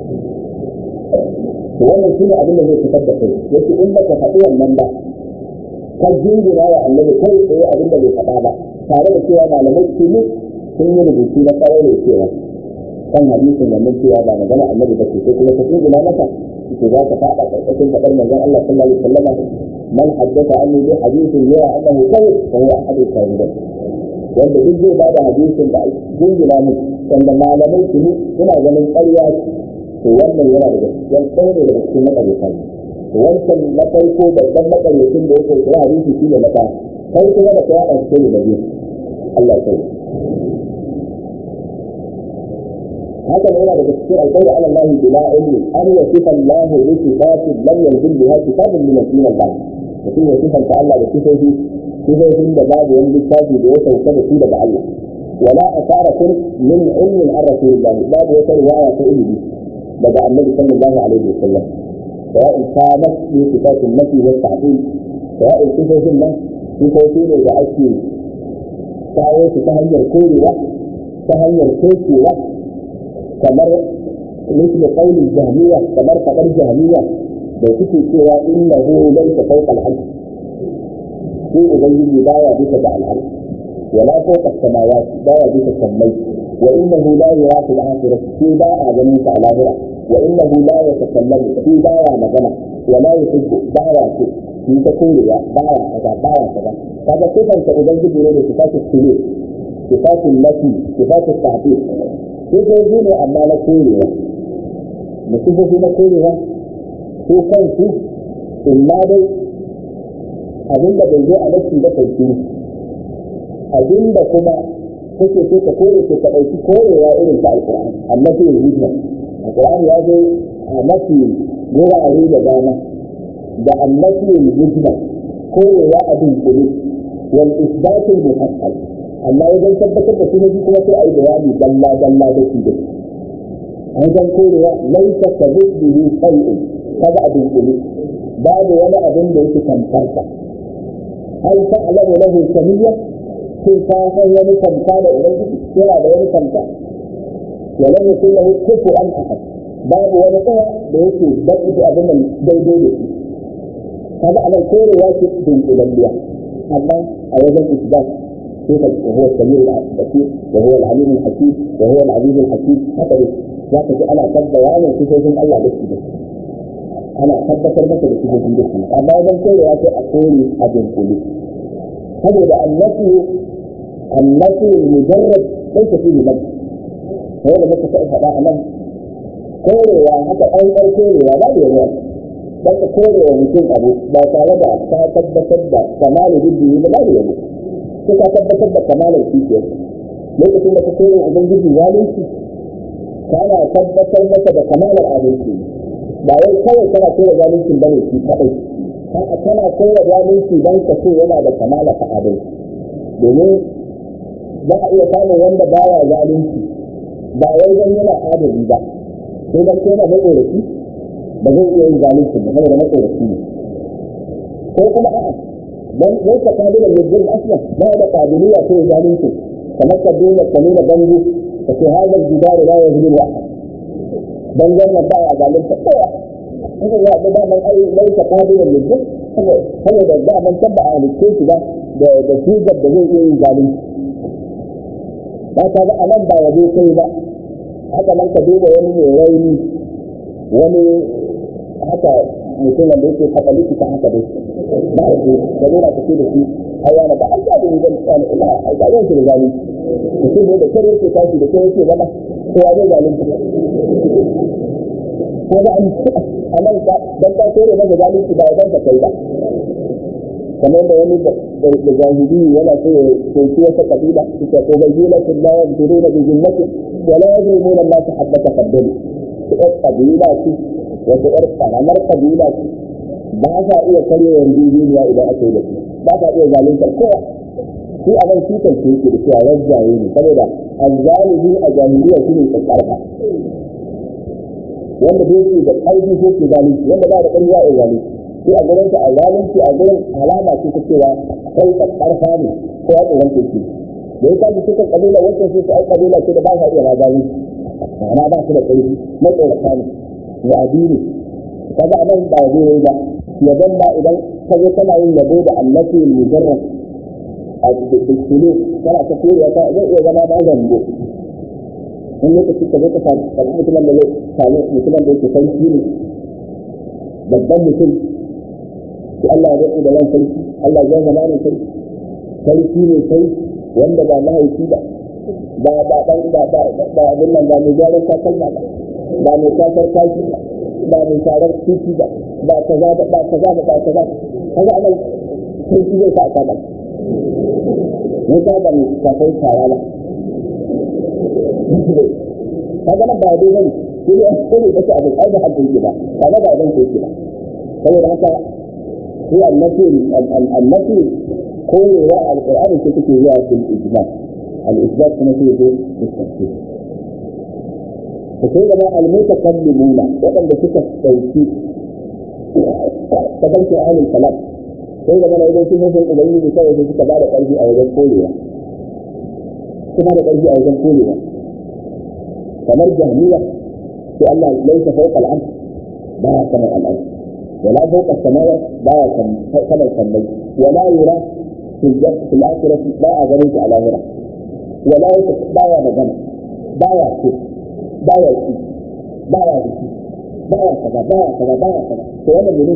to wannan shine abin da zai fitar da kai yace in baka faɗi wannan ba ka jingira wa annabi kai tsaye abin da bai faɗa ba tare da cewa malamai su ne sun yi rubutu na tsaro da cewa kan hadisin wannan cewa ba magana annabi ba ce sai kuma ka tsuguna masa to za ka faɗa ƙarƙashin faɗar manzon Allah sallallahu alaihi wasallam man haddatha anni bi hadithin yara annahu kadhib fa huwa ahadul kadhibin wanda duk zai bada hadisin da jingina mu wanda malamai su suna ganin ƙarya to wannan yana daga cikin ɗaya ne daga cikin maƙaryata wancan na farko babban maƙaryacin da ya kai kira hadisi shi ne na ɗaya kai kuma da kai a cikin da biyu Allah ya kai haka ne yana daga cikin alƙawari ala Allah bila ilmi an yasifa Allah bi sifatin lam yanzil biha kitabun min al-Allah mutum ya sifanta Allah da sifofi sifofin da babu wani littafi da ya sauka da su daga Allah wala asaratin min ilmin an rasulillah babu wata riwaya ta ilimi daga annabi sallallahu alaihi wasallam سواء كانت في صفات النفي والتعديل سواء صفات الله صفات ne da ake kawo su ta hanyar korewa ta hanyar kokewa kamar مثل قول الجهمية kamar faɗar jahmiya da suke cewa innahu laysa fawqa al-arsh shi ubangiji baya bisa da al-arsh wala fawqa as-samawat baya bisa sammai wa innahu la yara fil akhirah shi ba a ganin sa a lahira wa innahu la yatakallamu shi baya magana wala yuhibbu baya ce shi ta korewa baya kaza baya kaza kaga sifanta ubangiji ne da sifatul sulu sifatul nafi sifatul ta'dil sifofi ne amma na korewa da sifofi na korewa su kansu in ma dai abin da bai zo a nafi da sauki abin da kuma kake so ka kore ko ka ɗauki korewa irin ta alƙur'ani amma sai yin hujja alƙur'ani ya zo a mafi wurare da dama da annabi yin hujja korewa a dunkule wal isbatul muhaqqaq amma wajen tabbatar da sunan kuma sai a yi bayani dalla dalla da shi da wajen korewa laisa ka zubbihi shay'un kaga a dunkule babu wani abin da yake tamfarsa hal ta'lamu lahu samiyya sai ka san wani tamfa da ubangiji yana da wani tamfa wa lam yakul lahu kufuwan ahad babu wani tsaya da yake baki da abin nan daidai da shi kaga anan korewa ce dunkulalliya amma a wajen isbat كيف وهو السميع البصير وهو العليم الحكيم وهو العزيز الحكيم هكذا ذاك انا قد بيان صفات الله بس انا tabbatar maka da sifofin da kuma amma wajen kore ya ce a kore a dunkule saboda annafi annafi mujarrad sai ka fi liman sai da muka sai faɗa a nan korewa haka an ɗan korewa ba da yawa dan ka korewa mutum abu ba tare da ka tabbatar da kamalu biddi ba da yawa sai ka tabbatar da kamalar kishiyar lokacin da ka kore ubangiji zalunci kana tabbatar masa da kamalar adalci ba wai kawai kana kore zalunci bane shi kadai a'a kana kore zalunci dan ka ce yana da kamalar ta adalci domin za a iya samun wanda baya zalunci ba wai dan yana adali ba sai dan yana matsoraci ba zai iya yin zalunci ba saboda matsoraci ne ko kuma a'a dan ليس قابلا للظلم اصلا ما هذا قابليه في ذلك تمكن دون السمين بنجي ففي هذا الجدار لا يظلم احد بنجر ما بقى ظالم فقوة هذا هو ده من اي ليس قابلا للظلم هذا ده ده من تبع للكيس ده ده ده في جد ده زي ايه ظالم haka ba a nan ba yaje kai ba haka nan ka duba wani mai rauni wani haka mutum wanda yake faɗa likita haka dai ba a ce da nuna ka ce da shi ai yana ba an ga da zan tsani ina ai ga yanki da zalunci mutum ne da kare yake tashi da kare yake zama ko ya zai zalunci ko ba an a nan ka dan ka kore masa zalunci ba dan ka kai ba kamar da wani da zahiri yana so ya soki wata kabila suka ko bayyinatin la yaduruna bi jinnatin wa la yadrumuna Allah habbata qaddali su ɗan kabila ce wata ƴar karamar kabila ce ba sa iya karya yarjejeniya idan aka yi da su ba sa iya zaluntar kowa shi a nan shi kan yake da cewa rajjaye ne saboda azzalimi a jahiliya shi ne tsarka wanda bai ce da ƙarfi ko ke zalunci wanda ba da ƙarfi ya yi zalunci shi a gurin a zalunci a gurin alama ce ta cewa kai tsarka ne ko ya tsoron ke da ya kaji cikin kabila wancan sai su ai kabila ce da ba sa iya ma zalunci ma'ana ba su da ƙarfi na tsorata ne ya addini kaga anan ba zai ba yaban ba idan ka zo kana yin yabo da annabi mujarrad a cikin kana ta koriya ta zai iya zama ba zango wani lokaci ka zo ka samu mutumin da zai samu mutumin da yake sarki ne babban mutum ko Allah ya daɗe da ran sarki Allah ya zama ne sarki sarki ne sai wanda ba mahaifi ba ba ba ba ba ba ba abin nan ba mai gyaran takalma ba ba mai kasar kashi ba ba mai sharar titi ba ba kaza ba ba kaza ba ba kaza kaza anan sarki zai sa ka ba ne ka ba mai kasar shara ba kaga nan ba dai bane shi ne ko ne kace abin ai da hankali ke ba kaga ba dan ke ba saboda haka shi annabi annabi koyewa alqur'ani ce take zuwa fil ijma al-isbat kuma sai zo tafsir to sai da al-mutakallimuna wadanda suka dauki tabanci ahlul kalam sai da mana idan sun san ubangiji kawai sai suka bada karfi a wajen koyewa kuma da karfi a wajen koyewa kamar jahmiya sai Allah laisa fawqa al-ard ba kamar al-ard ولا فوق السماوات لا كما السمي ولا يرى في الجنة في الآخرة لا أغنيت على غيره ولا بايا مجمع بايا شيء بايا شيء بايا شيء بايا كذا بايا كذا بايا كذا سؤال منين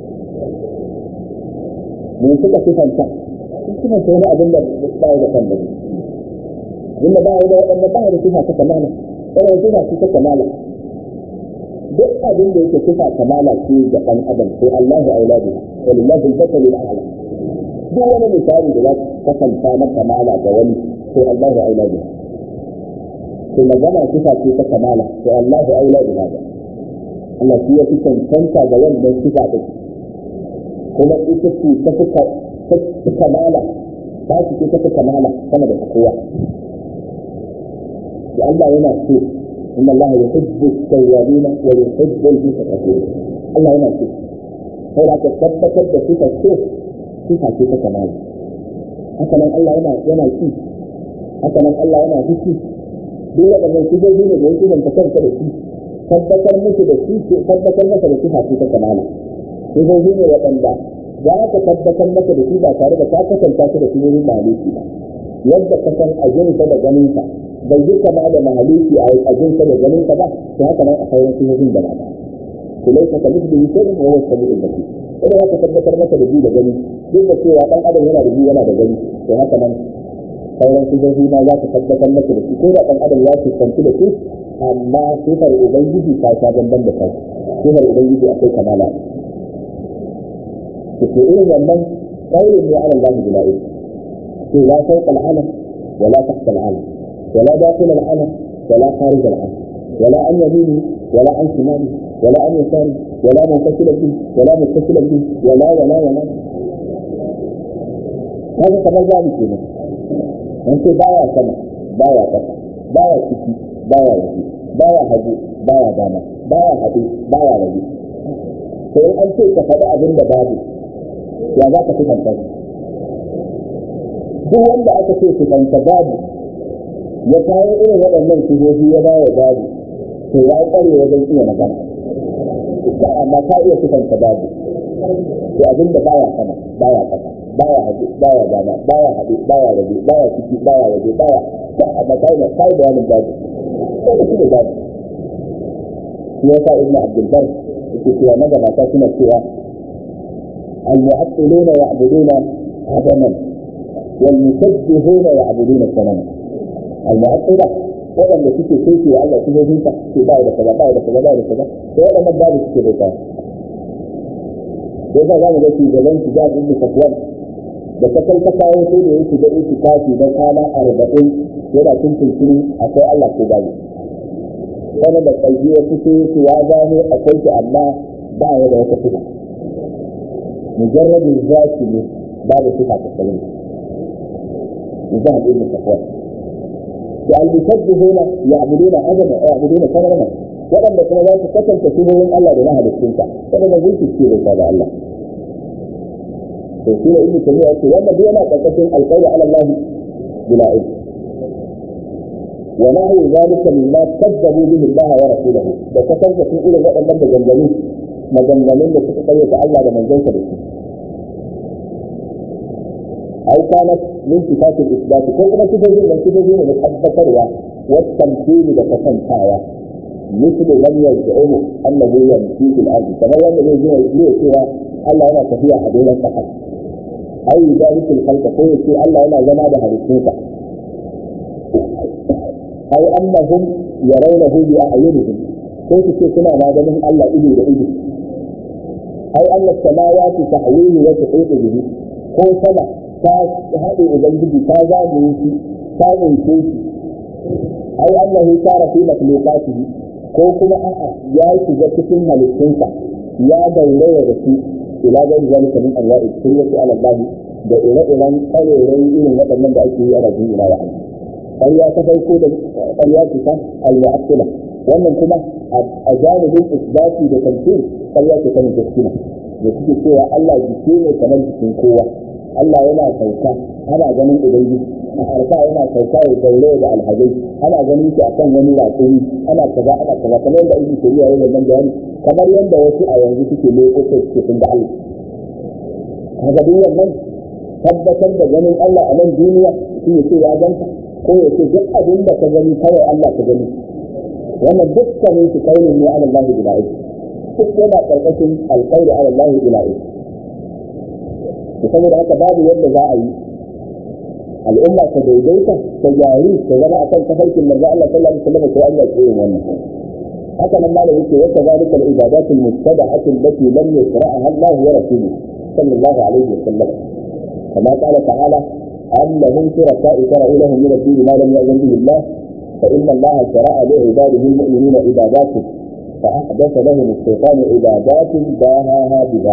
من suka sifanta sifan sai na abin da ba da kan bane abin da ba da wadanda ba da sifa ta kamala wannan sifa ce ta kamala duk abin da yake sifa kamala ce ga ɗan adam sai Allahu auladu walillahi al-basalu al-a'la duk wani misali da za ka kasanta na kamala ga wani sai Allahu auladu sai magana sifa ce ta kamala sai Allahu auladu hada Allah shi ya fi cancanta ga wannan sifa ɗin kuma ita ce ta fi kamala ta ce ta fi kamala sama da kowa da Allah yana so إن الله يحب التوابين ويحب المتقين الله هنا شيء هو تثبت بصفة الشيخ صفة صفة كمال حسنا الله هنا هنا شيء حسنا الله هنا في شيء dole da mai shigo ne da yake da kanta da shi tabbatar musu da shi tabbatar masa da sifa ce ta kamala shigo ne waɗanda za ka tabbatar masa da shi ba tare da ka kasanta shi da shi wurin maliki ba yadda ka san ajinsa da ganinsa bai yi kama da mahaluki a ajinsa da ganinsa ba to haka nan a sauran sihojin da mata to lai ka kalli da yake da wasu sabu da baki idan haka tabbatar masa da ji da gani duk da cewa dan adam yana da ji yana da gani to haka nan sauran sihohi ma za ka tabbatar masa da shi ko da dan adam ya fuskanci da su amma sifar ubangiji ta sha bamban da kai sifar ubangiji akwai kamala to ke irin wannan kaulin ne ala Allah bila'i to la fawqa al-alam ولا تحت العلم ولا داخل العلم ولا خارج العلم ولا عن يمينه ولا عن شماله ولا عن يساره ولا منفصل به ولا متصل به ولا ولا ولا هذا كما ذلك كده انت بايا سما بايا كفا بايا ciki baya waje baya hagu baya dama baya haɗu baya rage to in an ce ka faɗi abin da babu ya za ka fi kanta duk wanda aka ce su kanta babu ya kawo irin waɗannan sifofi ya ba wa babu to ya ƙware wajen iya magana ba amma ka iya sifanta babu to abin da baya sama baya ƙasa baya haɗe baya dama baya haɗe baya rage baya ciki baya waje baya ba amma kai da kai da wani babu sai da shi da babu shi yasa ibn abdul bar yake cewa magabata suna cewa al-mu'attiluna ya'buduna adaman والمشبهون يعبدون الصنم المعطلة waɗanda suke soke wa Allah sifofin sa ke ba da kaza ba da kaza ba da kaza to waɗannan babu suke bauta sai ka za mu ga shugaban su jihar ibn Safwan da ta kai ta kawo sai da yake da yake kafi na kwana arba'in yana cin tuntuni akwai Allah ko babu wani da ƙarfi ya fito su ya gano akwai shi amma ba ya da wata sifa mujarrabin zaki ne babu sifa ta sanin ذهب ابن صفوان والمشبهون يعبدون عدما يعبدون ثمرنا waɗanda kuma za su kasance shugaban Allah da na halittunsa waɗanda zai fice da ta da Allah to shi ne ibnu tabi'a ce wannan duk yana karkashin alqawli ala Allah bila ilm wa nahu zalika mimma kadzabu bihi Allah wa rasuluhu da kasance sun irin waɗannan maganganu maganganun da suka kayyata Allah da manzonsa da su أو كانت من صفات الإثبات كل ما تجد من تجد من تثبت والتمثيل بكسنتايا مثل من يزعم انه يمشي في الارض كما يوم يجي يجي سوى الله yana tafiya a doron kasa ai ذلك الخلق ko yace Allah yana zama da halittunsa ai annahum yarawnahu bi a'yunihim ko su ce suna ma ganin Allah ido da ido ai Allah samawati tahwihi wa tuhitu bihi ko sama ta haɗe ubangiji ta zagaye shi ta tsince shi ai annahu tara fi makhluqatihi ko kuma a'a ya shiga cikin halittunsa ya gauraya da su ila ga zalika min anwa'i sirrati ala Allah da ire-iren ƙarerai irin waɗannan da ake yi a rajin ila wa'ala ƙarya ta farko da ƙarya ce ta al-mu'attila wannan kuma a janibin isbati da tamthil ƙarya ce ta mujassima da suke cewa Allah jike ne kamar jikin kowa Allah yana sauka ana ganin ubangiji a arfa yana sauka ya gaure da alhazai ana ganin shi akan wani ratsuni ana kaza ana kaza kamar yadda aiki shari'a ya da bayani kamar yadda wasu a yanzu suke lokacin suke sun da Allah kaga duk wannan tabbatar da ganin Allah a nan duniya shi ya ce ya ganta ko ya ce duk abin da ka gani kawai Allah ka gani wannan dukkanin su kaunin ne ala Allah bila ilmi duk yana karkashin alƙawli ala Allah bila ilmi saboda haka babu yadda za a yi al'umma ta daidaita ta jari ta zama akan tafarkin manzo Allah sallallahu alaihi wasallam ko Allah ke yin wannan haka nan malami ce wata zalika al-ibadat al-mustada'at allati lam yasra'aha Allah wa rasuluhu sallallahu alaihi wasallam kama qala ta'ala am lahum shurakaa'u shara'u lahum min ad-din ma lam ya'zan bihi Allah fa inna Allah shara'a li 'ibadihi al-mu'minina ibadatin فأحدث لهم الشيطان عبادات باهاها بها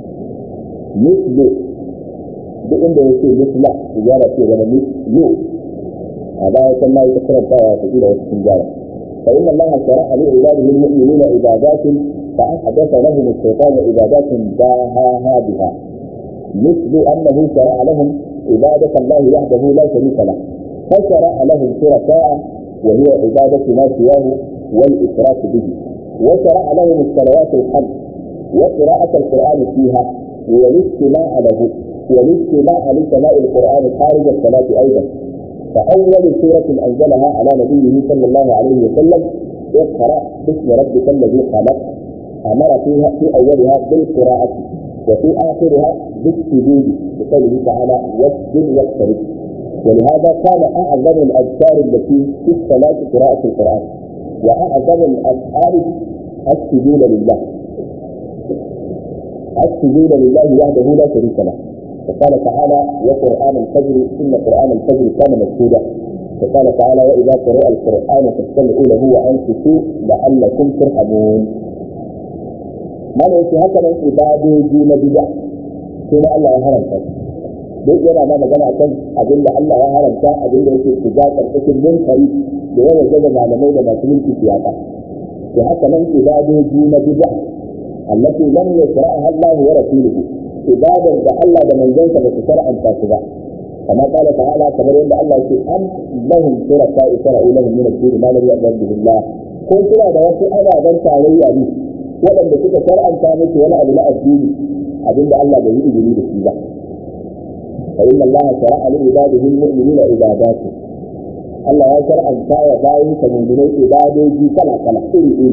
مثل duk inda ya ce misla tijara ce zama yu a baya can ma ita karantawa ta ila wasu tijara fa inna Allah shara'a li ibadihi al-mu'minina ibadatin fa ahdatha lahum ash-shaytanu ibadatin dahaha biha مثل أنه شرع لهم عبادة الله وحده لا شريك له فشرع لهم شركاء وهي عبادة ما سواه والإشراك به وشرع لهم الصلوات الخمس وقراءة القرآن فيها والاستماع له والاستماع لسماع القرآن خارج الصلاة أيضا فأول سورة أنزلها على نبيه صلى الله عليه وسلم اقرأ باسم ربك الذي خلق أمر فيها في أولها بالقراءة وفي آخرها بالسجود بقوله تعالى واسجد واقترب ولهذا كان أعظم الأذكار التي في الصلاة قراءة القرآن وأعظم الأفعال السجود لله السجود لله وحده لا شريك له وقال تعالى وقرآن الفجر إن قرآن الفجر كان مشهودا وقال تعالى وإذا قرأ القرآن فاستمعوا له وأنصتوا لعلكم ترحمون ما يأتي هكذا عبادة دون بدع ثم الله يهرم duk yana ma magana kan abin da Allah ya haramta abin da yake shiga karkashin munkari da yawa gaza malamai da masu mulki siyasa da haka nan ibadoji na bid'a allati lam yasra'aha Allah wa rasuluhu ibadar da Allah da manzonsa ba su shar'anta su ba kama qala ta'ala kamar yadda Allah yake am lahum shuraka shara'u lahum min ad-din ma lam ya'zan bihi Allah ko suna da wasu ababen tarayya ne waɗanda suka shar'anta musu wani abu na addini abinda Allah bai yi izini da shi ba فإن الله شرع لعباده المؤمنين عباداته Allah ya shar'anta wa bayan ka mummunai ibadoji kala kala iri iri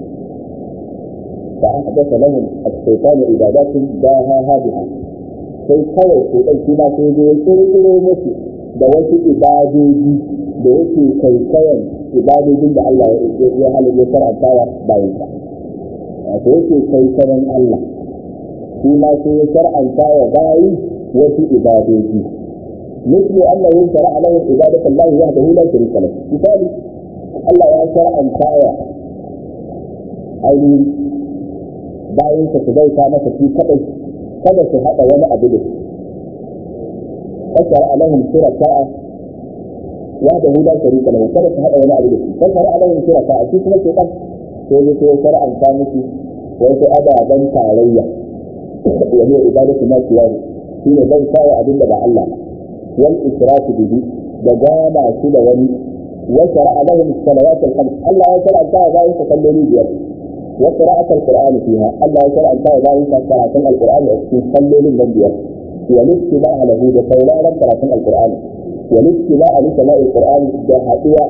fa ahdatha lahum as-shaytanu ibadatin daha hadiha sai kawai ko dan shi ma sai ya kirkiro musu da wasu ibadoji da yake kaikayan ibadojin da Allah ya halaye shar'anta wa bayan ka wato yake kaikayan Allah shi ma sai ya shar'anta wa bayi wasu ibadoji مثل أنه شرع لهم عبادة الله وحده لا شريك له مثال الله يا شرع أن تايا أي bayan ka su bauta masa shi kadai kada su haɗa wani abu da fasara alahum shuraka'a wahda hu la sharika lahu kada su haɗa wani abu da shi fasara alahum shuraka'a shi kuma ke dan sai ya sai shar'anta musu wasu ababen tarayya wa hiya ibadatu ma siyahu shine bauta wa abin da ba Allah ba والإشراك به دجانا كده ولي وشرع لهم الصلوات الخمس الله يشرع انتهى ذلك تصلي بيد وقراءة القرآن فيها الله يشرع انتهى ذلك قراءة القرآن تصلي للبيد والاستماع له بقولانا قراءة القرآن والاستماع لسماء القرآن بحقيقة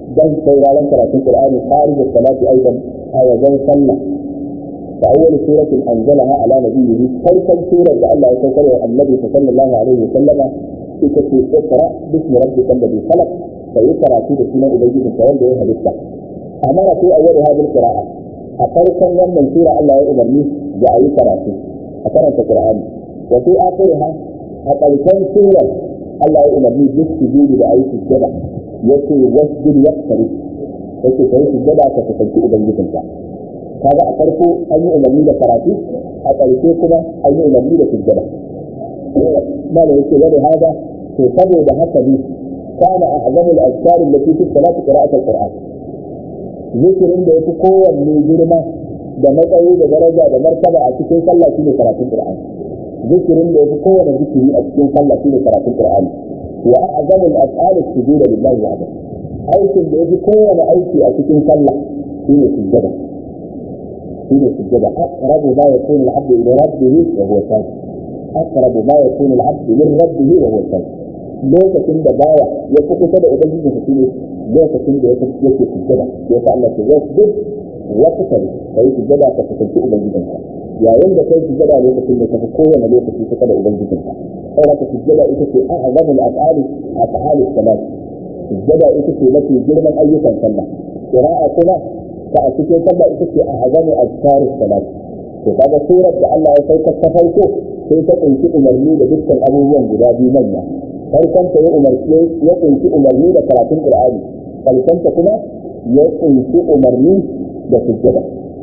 dan sauraron karatun Qur'ani kharij as-salati aidan a wajen sallah fa awwal suratin anzalaha ala nabiyhi farkon surar da Allah ya saukar wa annabi sallallahu alaihi wa sallama ita ce iqra bismi rabbika alladhi khalaq sai karatu da sunan ubangijin ka wanda ya halitta amara fi awwal hadhihi qira'a a farkon wannan sura Allah ya umarni da ayi karatu a karanta Qur'ani wa fi akhiriha a ƙarshen surar Allah ya umarni duk sujudi da ayi sujjada yace wasjud waqtari yace kai sujjada ka tafi ubangijinka kaga a farko an yi umarni da karatu a ƙarshe kuma an yi umarni da sujjada mala yake wani hada to saboda haka ne kana a'zamu al-azkar allati fi salati qira'at al-qur'an zikirin da yafi kowanne girma da matsayi da daraja da martaba a cikin sallah shine karatun qur'ani zikirin da yafi kowanne zikiri a cikin sallah shine karatun qur'ani wa a'zamu al-af'al as-sujud lillahi wahdahu aikin da yafi kowanne aiki a cikin sallah shine sujjada shine sujjada aqrabu ma yakunu al-'abdu ila rabbih wa huwa sajid aqrabu ma yakunu al-'abdu min rabbih wa huwa sajid lokacin da bawa ya fi kusa da ubangiji sa shine lokacin da yake yake sujjada ya sa Allah ya wasjud wa kusa kai sujjada ka kusanci ubangijinka yayin da kai sujjada lokacin da ka fi kowane lokaci kusa da ubangijinka sai ka sujjada ita ce a'zamu al-af'ali af'ali salat sujjada ita ce mafi girman ayyukan sallah qira'a kuma ta a cikin sallah ita ce a'zamu azkarus salat to kaga surar da Allah ya sauka ta farko sai ta kunshi umarni da dukkan abubuwan guda biyu manya farkon ta ya umarni ya kunshi umarni da karatun qur'ani farkon ta kuma ya kunshi umarni da sujjada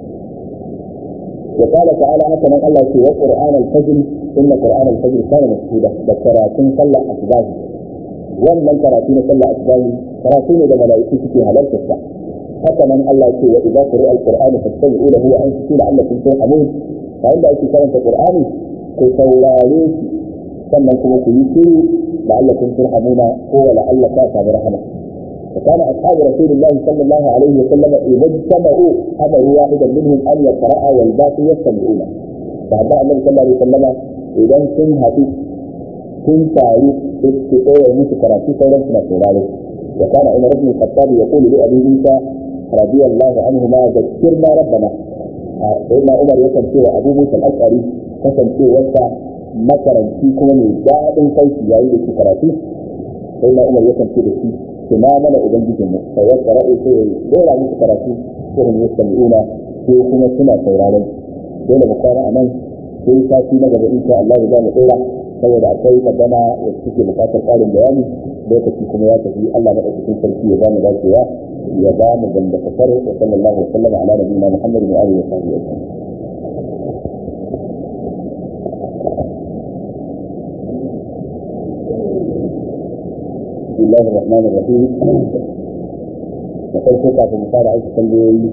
وقال تعالى مثلا الله في وقرآن الفجر إن قرآن الفجر كان مشهودا ذكراتين صلى أسباب wannan karatu na sallah asbani karatu ne da mala'iku suke halarta sa haka nan Allah ya ce wa idza qira al-qur'anu fastami'u lahu wa ansitu la'allakum turhamun bayan da ake karanta qur'ani ku saurare shi sannan kuma ku yi shiru la'allakum turhamuna ko wa la'alla ta samu rahama وكان أصحاب رسول الله صلى الله عليه وسلم إذا اجتمعوا أمروا واحدا منهم أن يقرأ والباقي يستمعون. بعد النبي صلى الله عليه وسلم إذا كن كن تعرف استقوى موسى كراتي فورا سنة سوراري وكان عمر بن الخطاب يقول لأبي موسى رضي الله عنهما ذكرنا ربنا سيدنا عمر يكن سوى أبو موسى الأشعري كان سوى وسع makaranci kuma mai daɗin sauki yayin da ke karatu sai na umar yakan ce da shi su ma mana ubangijin mu sai ya karatu sai ya dora musu karatu irin ya sami'una ko kuma suna sauraron dole mu kwana a nan sai sati na gaba insha Allah za mu dora saboda akwai magana da suke bukatar ƙarin bayani lokaci kuma ya tafi Allah madaukakin sarki ya bamu dacewa ya ba mu gamba kasar wa sallallahu alaihi wa sallam ala nabiyina Muhammadin wa alihi wa sahbihi بسم الله الرحمن الرحيم وكيف كيف مصارع عيش تنبيهي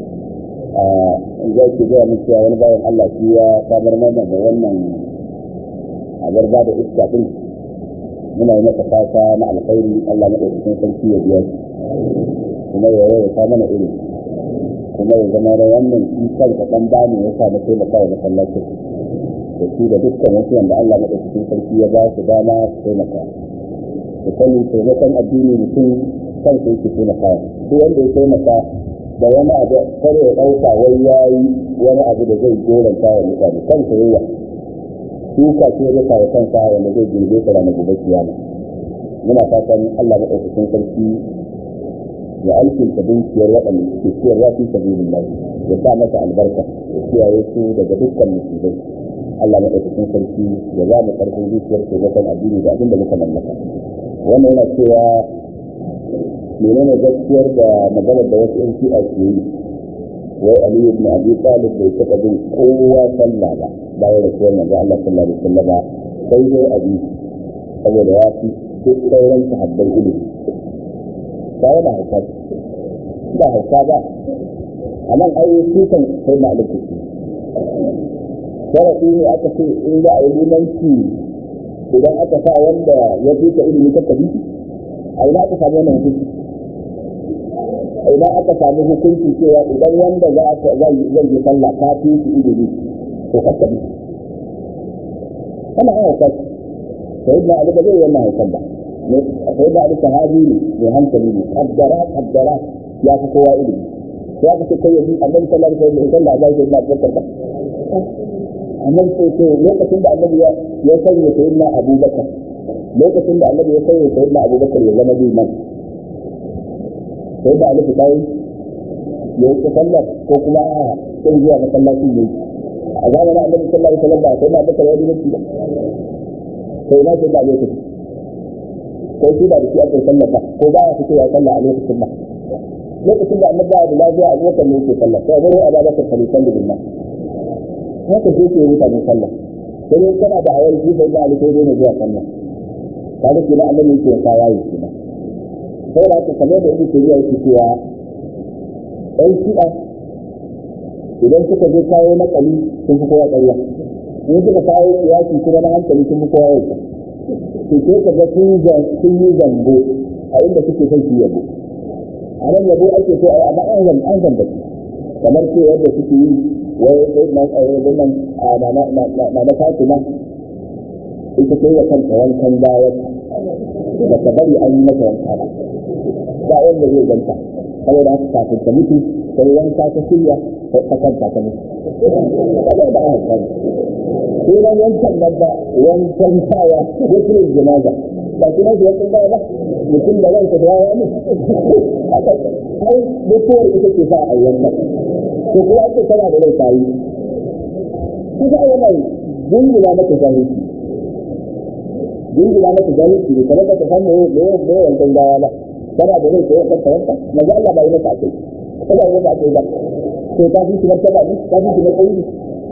zai ke gaya musu wani bayan Allah shi ya samar mana da wannan abar ba da iska din muna yi masa fata na alkhairi Allah na ɗaukakin sarki ya biya shi kuma ya yau ta mana iri kuma ya zama da wannan shi kanka ɗan bani ya sa na taimaka wa masallacin da shi da dukkan wasu wanda Allah na ɗaukakin sarki ya ba su dama su taimaka da sani taimakon addini mutum kansa yake taimaka duk wanda ya taimaka da wani abu kare ya ɗauka wai ya yi wani abu da zai goranta wa mutane kansa yawa shuka ce ya kawo kansa wanda zai girbe ta ranar gobe kiyama muna fatan Allah maɗaukakin sarki ya alkinta dukiyar waɗanda suke ciyarwa fi sabilillah ya sa masa albarka ya kiyaye su daga dukkan musibai Allah maɗaukakin sarki ya za mu ƙarfin zuciyar taimakon addini da abin da muka mallaka wannan yana cewa menene gaskiyar da maganar da wasu yan shi'a ke yi wai ali ibn abi talib bai taɓa bin kowa sallah ba bayan rasuwar manzo Allah sallallahu alaihi wasallam sai dai abi saboda ya fi duk sauran sahabbai ilimi ba yana hauka ba hauka ba a nan ai su kan sai na alƙi sharaɗi ne aka ce in za a yi limanci idan aka sa wanda ya fi ka ilimi ta kabi a ina aka samu wannan hukunci a ina aka samu hukunci cewa idan wanda za a zai yi sallah ka fi su ilimi to ka kabi ana yin hauka sai ibn ali ba zai yi wannan haukan ba sai da alika hadi ne mai hankali ne kaddara kaddara ya fi kowa ilimi sai aka ce kai yanzu annabi sallallahu alaihi wasallam sallah ga sai na bakar ba annabi sai ce lokacin da annabi ya ya sanya sayyidina abubakar lokacin da annabi ya sanya sayyidina abubakar ya zama liman sai da alika kai ya yi sallar ko kuma a sai zuwa masallaci ne a zamanin annabi sallallahu alaihi wasallam ba sai na bakar ya dinga ba sai na sai da lokaci ko shi da shi ake sallar ba ko ba ya fito ya sallah a lokacin ba lokacin da annabi da lafiya a lokacin ne yake sallah sai wani abu da kan sallah billah haka sai ke mutane sallah sai dai kana da awai shi sai da alkai ne zuwa sallah kada kina annabi yake ka yayi kina sai da ka kamar da yake cewa yake cewa ɗan shi'a idan suka je kawo nakali sun fi kowa ƙarya in suka kawo kiyasi kuma na hankali sun fi kowa yau to sai ka ga sun yi zambo a inda suke son su yabo a nan yabo ake so ai amma an zamba an zamba kamar ce yadda suke yi wai sai na tsaye da nan na na Fatima ita ce ya kanta wankan bayan da ta bari an yi mata wanka ba ba wanda zai ganta saboda haka kafin ta mutu sai wanka ta shirya ta kanta ta mutu saboda haka sai ran wancan nan ba wancan kaya ya kire jinaza ba shi nan ya tsaya ba mutum da ranka da yawa ne ai mutuwar ita ce sa a yanka to kuma ake tana da rai tayi kaga ai wannan dingina maka jahilci dingina maka jahilci ne kamar ka san me me me wancan gawa ba tana da rai sai ka tawanta maza Allah ba yi maka akai kaga yi maka akai ba to ta fi shi martaba ne ta fi shi matsayi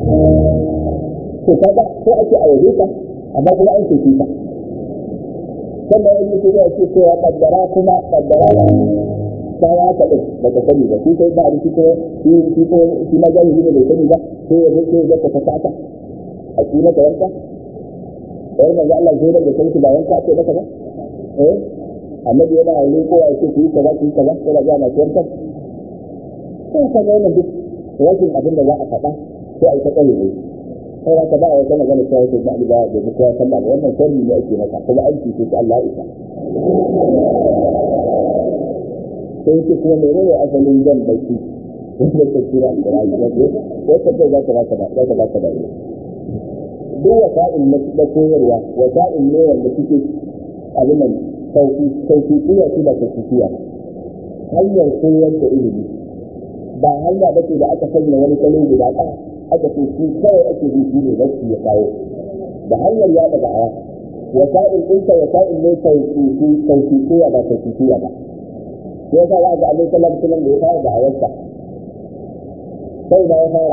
to kaga ko ake a yaje ka amma kuma an ce ka sannan wani mutum ya ce cewa kaddara kuma kaddara ta ya ka din da ka sani ba shi sai ba a shi ko shi shi ko shi ma gani ne bai sani ba sai ya zo sai ya ka ta ta a shi na wanka wai manzo Allah zai da kai ba wanka ce maka ba eh annabi yana yi ko ya ce ku yi kaza ku yi kaza sai da ga na wanka sai ka ga wannan duk rashin abin da za a faɗa sai a yi ta kare ne sai ka ba wa kana gane cewa sai da da da kowa sallah wannan sharri ne ake maka kuma aiki ce Allah isa sai yake kuma mene ne asalin jan baki wanda ta kira Al-Qur'ani wato wata ce za ta baka da za ta baka da duk wasa'in na da koyarwa wasa'in ne wanda suke abin nan sauki sauki iya su da sauki hanyar koyar da ilimi ba hanya bace da aka sanya wani salo guda ɗaya aka ce shi kawai ake bi shi ne rashi ya kawo da hanyar ya daga aya wasa'il ɗinka wasa'il ne sauƙiƙi sauƙiƙiya ba sauƙiƙiya ba ya sa za a ga alai sallam sallam da ya fara da ayarsa sai da ya fara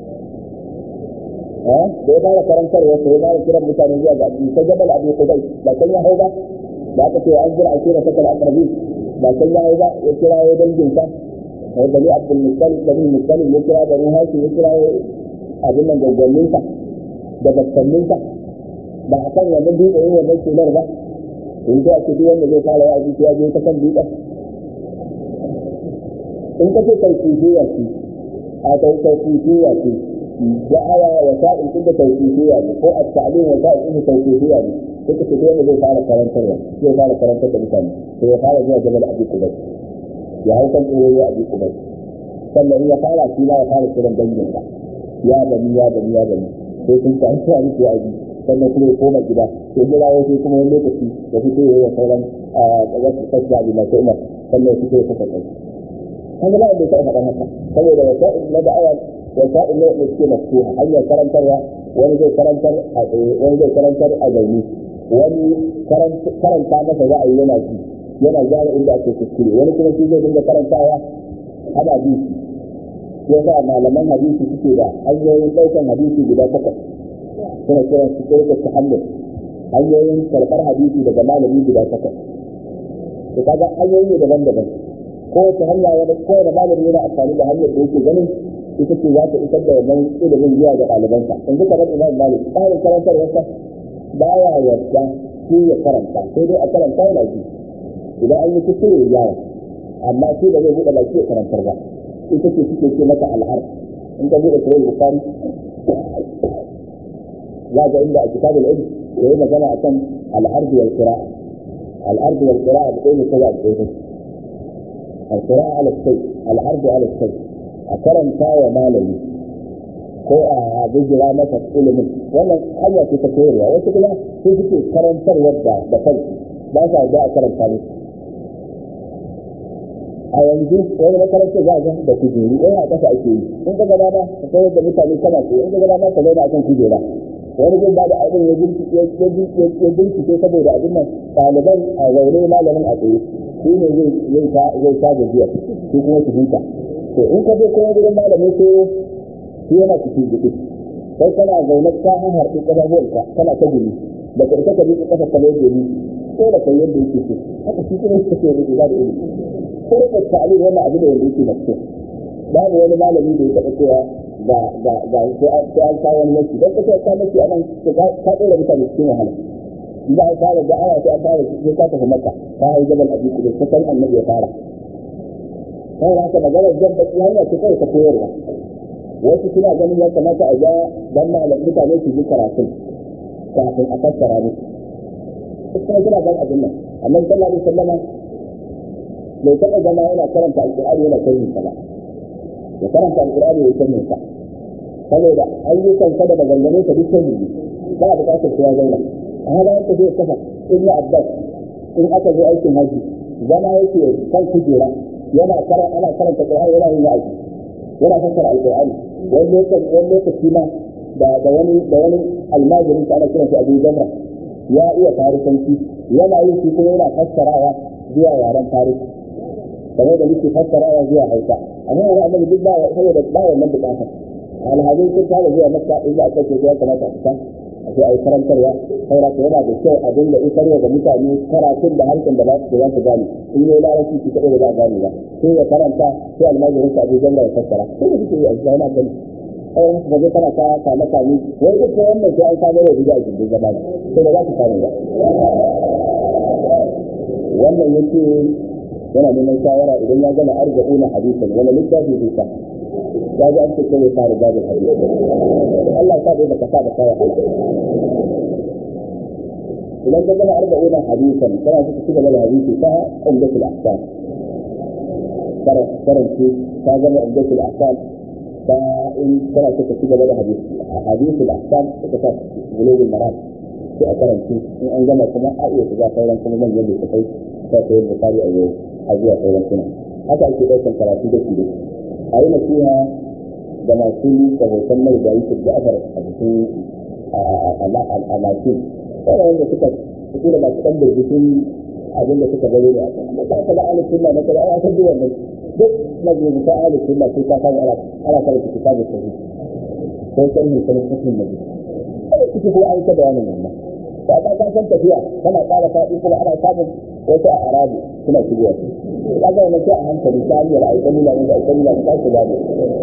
da ya fara karantarwa sai ya fara kiran mutane zuwa ga addini sai jabal abu kudai ba kan ya hau ba da aka ce an jira a kira sakal akrabi ba kan ya hau ba ya kira ya danginsa sai bani abdul muttalib bani muttalib ya kira bani hashim ya kira abin nan gaggallinsa da bakkallinsa ba a kan wannan dutse yin wannan sunar ba in ta ake duk wanda zai fara wa'azi ya je ta kan dutsen in ka ce tauhidiyya ce a tauhidiyya ce da'awa wa sa'in din da tauhidiyya ne ko a ta'lim wa sa'in din da tauhidiyya ne sai ka ce duk wanda zai fara karantarwa zai fara karantar da mutane sai ya fara zuwa jabal abi kubai ya hau kan tsoro ya abi kubai sannan ya fara shi ma ya fara kiran danginsa ya bani ya bani ya bani sai sun ta hanci a miki yaji sannan kuma ya koma gida sai jira ya sai kuma wani lokaci ya fito ya yi sauran wasu sassa abu masu umar sannan ya fito ya kasa kai kaga ba da sai faɗan haka saboda wasa'il na da'awa wasa'il ne da suke mafsuha hanyar karantarwa wani zai karantar a tsaye wani zai karantar a zaune wani karanta masa za a yi yana ji yana gyara inda ake kuskure wani kuma shi zai dinga karantawa ana bi shi ya sa malaman hadisi suke da hanyoyin ɗaukan hadisi guda takwas suna kiran su ɗaukar ta hanyar hanyoyin karɓar hadisi daga malami guda takwas to kaga hanyoyi ne daban-daban kowace hanya wani kowane malami yana amfani da hanyar da yake ganin ita ce za ta isar da wannan ilimin zuwa ga ɗalibansa yanzu kamar imam malik tsarin karantarwarsa baya yarda shi ya karanta sai dai a karanta yana ji idan an yi kuskure ya gyara amma shi da zai buɗe baki ya karantar ba ita ce suke ce mata al'ar in ka buɗe sahih bukhari za ga inda a kitabul ilm yayi magana akan al'ard wal qira'a الأرض والقراءة بقول كذا بقول القراءة على الشيء العرض على الشيء أكرم كاوى مالي ko a bijira masa ilimin wannan hanya ce ta koyarwa wasu kuma sun suke karantarwar da da kansu ba sa da a karanta musu a yanzu wani makarantar za a ga da kujeru wani a ƙasa ake yi in ka gaba ba ka koyar da mutane kana ko in ka gaba ba ka zauna akan kujera wani zai ba da abin ya bincike saboda abin nan ɗaliban a zaune malamin a tsaye shi ne zai ta gajiya shi kuma su huta to in ka je kuma gurin malamin sai shi yana cikin jiki sai kana zaune ka an harbi ƙafafuwanka kana ta gumi da ka ita ka bi ƙafa ka mai gumi ko da kai yadda yake so haka shi kuma yake so ya da ilimi ko da ta'ali wannan abu da yanda yake na so babu wani malami da ya taɓa cewa ga ga ga sai an kawo wani nasi don kace ka nasi anan ka ɗora mutane cikin wahala idan an fara da aya sai an fara sai ka tafi maka ka hau jabal abi kudu ka san annabi ya fara sai haka maganar jabba hanya ce kawai ta koyarwa wasu suna ganin ya kamata a ja dan malam mutane su ji karatun kafin a fassara musu kuma suna gan abin nan annabi sallallahu alaihi wasallama bai taɓa zama yana karanta alƙur'ani yana kai sa ba ya karanta alƙur'ani ya kai sa saboda ayyukan sa da maganganun sa duk sai ne ba a buƙatar sai ya zauna a hada yake zai kafa in ya abbas in aka zo aikin haji zama yake kan kujera yana karanta ana karanta alƙur'ani yana yin wa'azi yana fassara alƙur'ani wani lokaci wani lokaci ma da da wani da wani almajirin sa ana kiran shi Abu Jamra ya iya farisanci yana yin shi kuma yana fassarawa zuwa yaren farisi kamar da muke fassarawa zuwa Hausa amma wani annabi duk ba saboda ba wannan bukatar alhazin sun fara zuwa Makka in za a kace ya kamata a fita a sai a yi karantarwa saboda ka yana da kyau a dinga isarwa da mutane karatun da harshen da za su za su gane in yi larabci shi kaɗai ba za a gane ba sai ya karanta sai almajirin sa Abu Jamra ya fassara sai da suke yi a cikin gani ai haka ba kana ka kama kami wai duk da wannan sai an samu da bid'a cikin zama sai da za ku samu ba wannan yake yana neman shawara idan ya gama arba'una hadisan wani littafi zai sa ya ji an ce kai ya fara babin hadisi Allah ya sa dai baka sa da kawai idan ka gama arba'una hadisan kana so ka ci gaba da hadisi ta umdatul ahkam karanci ta gama umdatul ahkam ta in kana so ka ci gaba da hadisi hadisul ahkam ka ta bulugul maram sai a karanci in an gama kuma a iya shiga sauran kuma manyan da kai ta sayar da kari a yau a zuwa sauran suna haka ake ɗaukar karatu da shi a yi nasiha da masu da hoton mai da yi ja'afar a cikin a masu wanda wanda suka su da masu ɗan birgitun abin da suka gani da amma ba ka da alif sunna na kada ya san duwan nan duk majalisar alif sunna sai ka samu ana ana karanta kitabun sahih ko kan ne sanin hukumin nabi kada kike ko an ta bayanin wannan ba ka ka san tafiya kana ƙara faɗi kuma ana samun wasu a arabi suna shigowa ka ga wannan sai a hankali ta hanyar aikan nuna da aikan nuna da su gane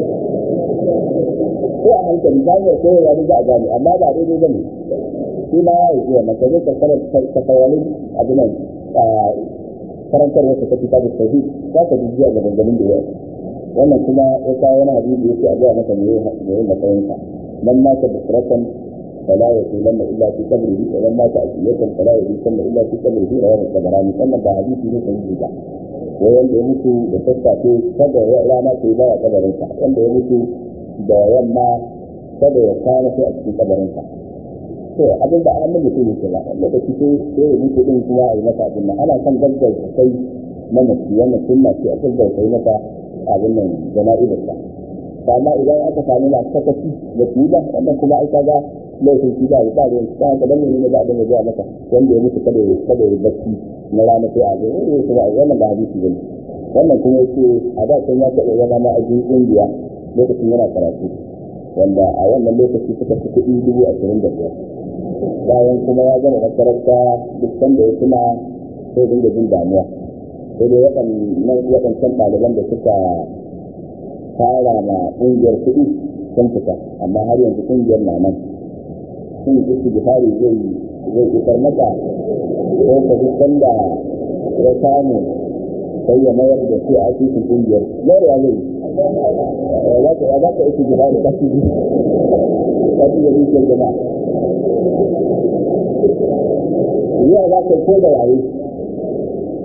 ko a hankali ta hanyar koyarwa da za a gane amma ba daidai ba ne shi ma ya yi zuwa maka zai karkarar kasawalin abinan karantar wata ta fita da sahi za ka jijiya ga dangalin da yawa wannan kuma ya kawo wani hadisi yake a zuwa maka mai yin matsayinka man mata busratan فلا يقولن الا في قبره ومن مات عشية فلا يقولن الا في قبره رواه الطبراني wannan ba hadisi ne sai ba wai wanda ya mutu da sassafe kada ya rana sai ba kabarin sa wanda ya mutu da yamma kada ya kwana sai a cikin kabarin sa to abin da an mutu ne kila wanda da kike sai ya mutu din kuma a yi masa abin nan ana son gaggar sai na mutu wannan sunna ce a gaggar sai masa abin nan jana'izar sa amma idan aka sami na sakaci da su ba wannan kuma ai kaga laifin shi ba ba da ba da dan ne ba da ne zuwa maka wanda ya mutu kada kada ya bacci na rana sai a ga eh kuma wannan ba hadisi bane wannan kuma yake a da sun ya taɓa zama ma a cikin indiya lokacin yana karatu wanda a wannan lokaci suka fi kuɗi dubu ashirin da biyar bayan kuma ya gama makaranta duk sanda ya tuna sai dinga jin damuwa sai dai waɗannan waɗancan ɗaliban da suka fara ma ƙungiyar kuɗi sun fita amma har yanzu ƙungiyar na nan sun yi su bihari zai zai isar maka ko ka duk sanda ya samu sai ya mayar da su a cikin ƙungiyar yau ya zai ya za ka ya za ka isi bihari ka ci ji ka ci da dukiyar jama'a yau za ka ko da yayi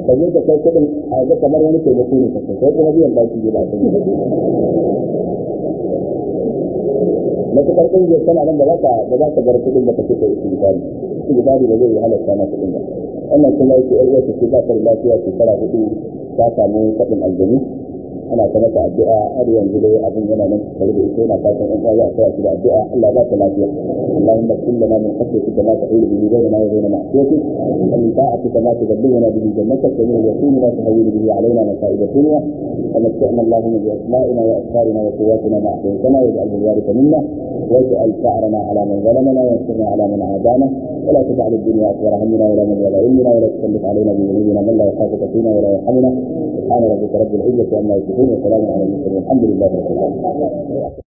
ka je ka kai kuɗin a ga kamar wani taimako ne kai kai kuma biyan baki ne ba ka matukar ƙungiyar tana nan da za ka da za ka bar kuɗin da ka ce ka yi sigitari sigitari ba zai yi halatta na kuɗin ba wannan kuma yake ƴar uwarta ce ba ta da lafiya shekara hudu ta samu kaɗin aljanu ana ta mata addu'a har yanzu dai abin yana nan tare da ita yana fatan in Allah ya sa da addu'a Allah ba ta lafiya Allahumma kullu lana min khashyatika ma tahulu bihi bainana wa bain ma'siyatik wa min ta'atika ma tuballighuna bihi jannatak wa min al-yaqini ma tahawwilu bihi alaina masa'ib ad-dunya wa mat'na Allahumma bi asma'ina wa asfarina wa quwwatina ma ahyaytana waj'alhu al-waritha minna واجعل شعرنا على من ظلمنا وانصرنا على من عادانا ولا تجعل الدنيا اكبر همنا ولا مبلغ علمنا ولا تسلط علينا بذنوبنا من لا يخافك فينا ولا يرحمنا سبحان ربك رب العزه عما يصفون وسلام على المرسلين الحمد لله رب العالمين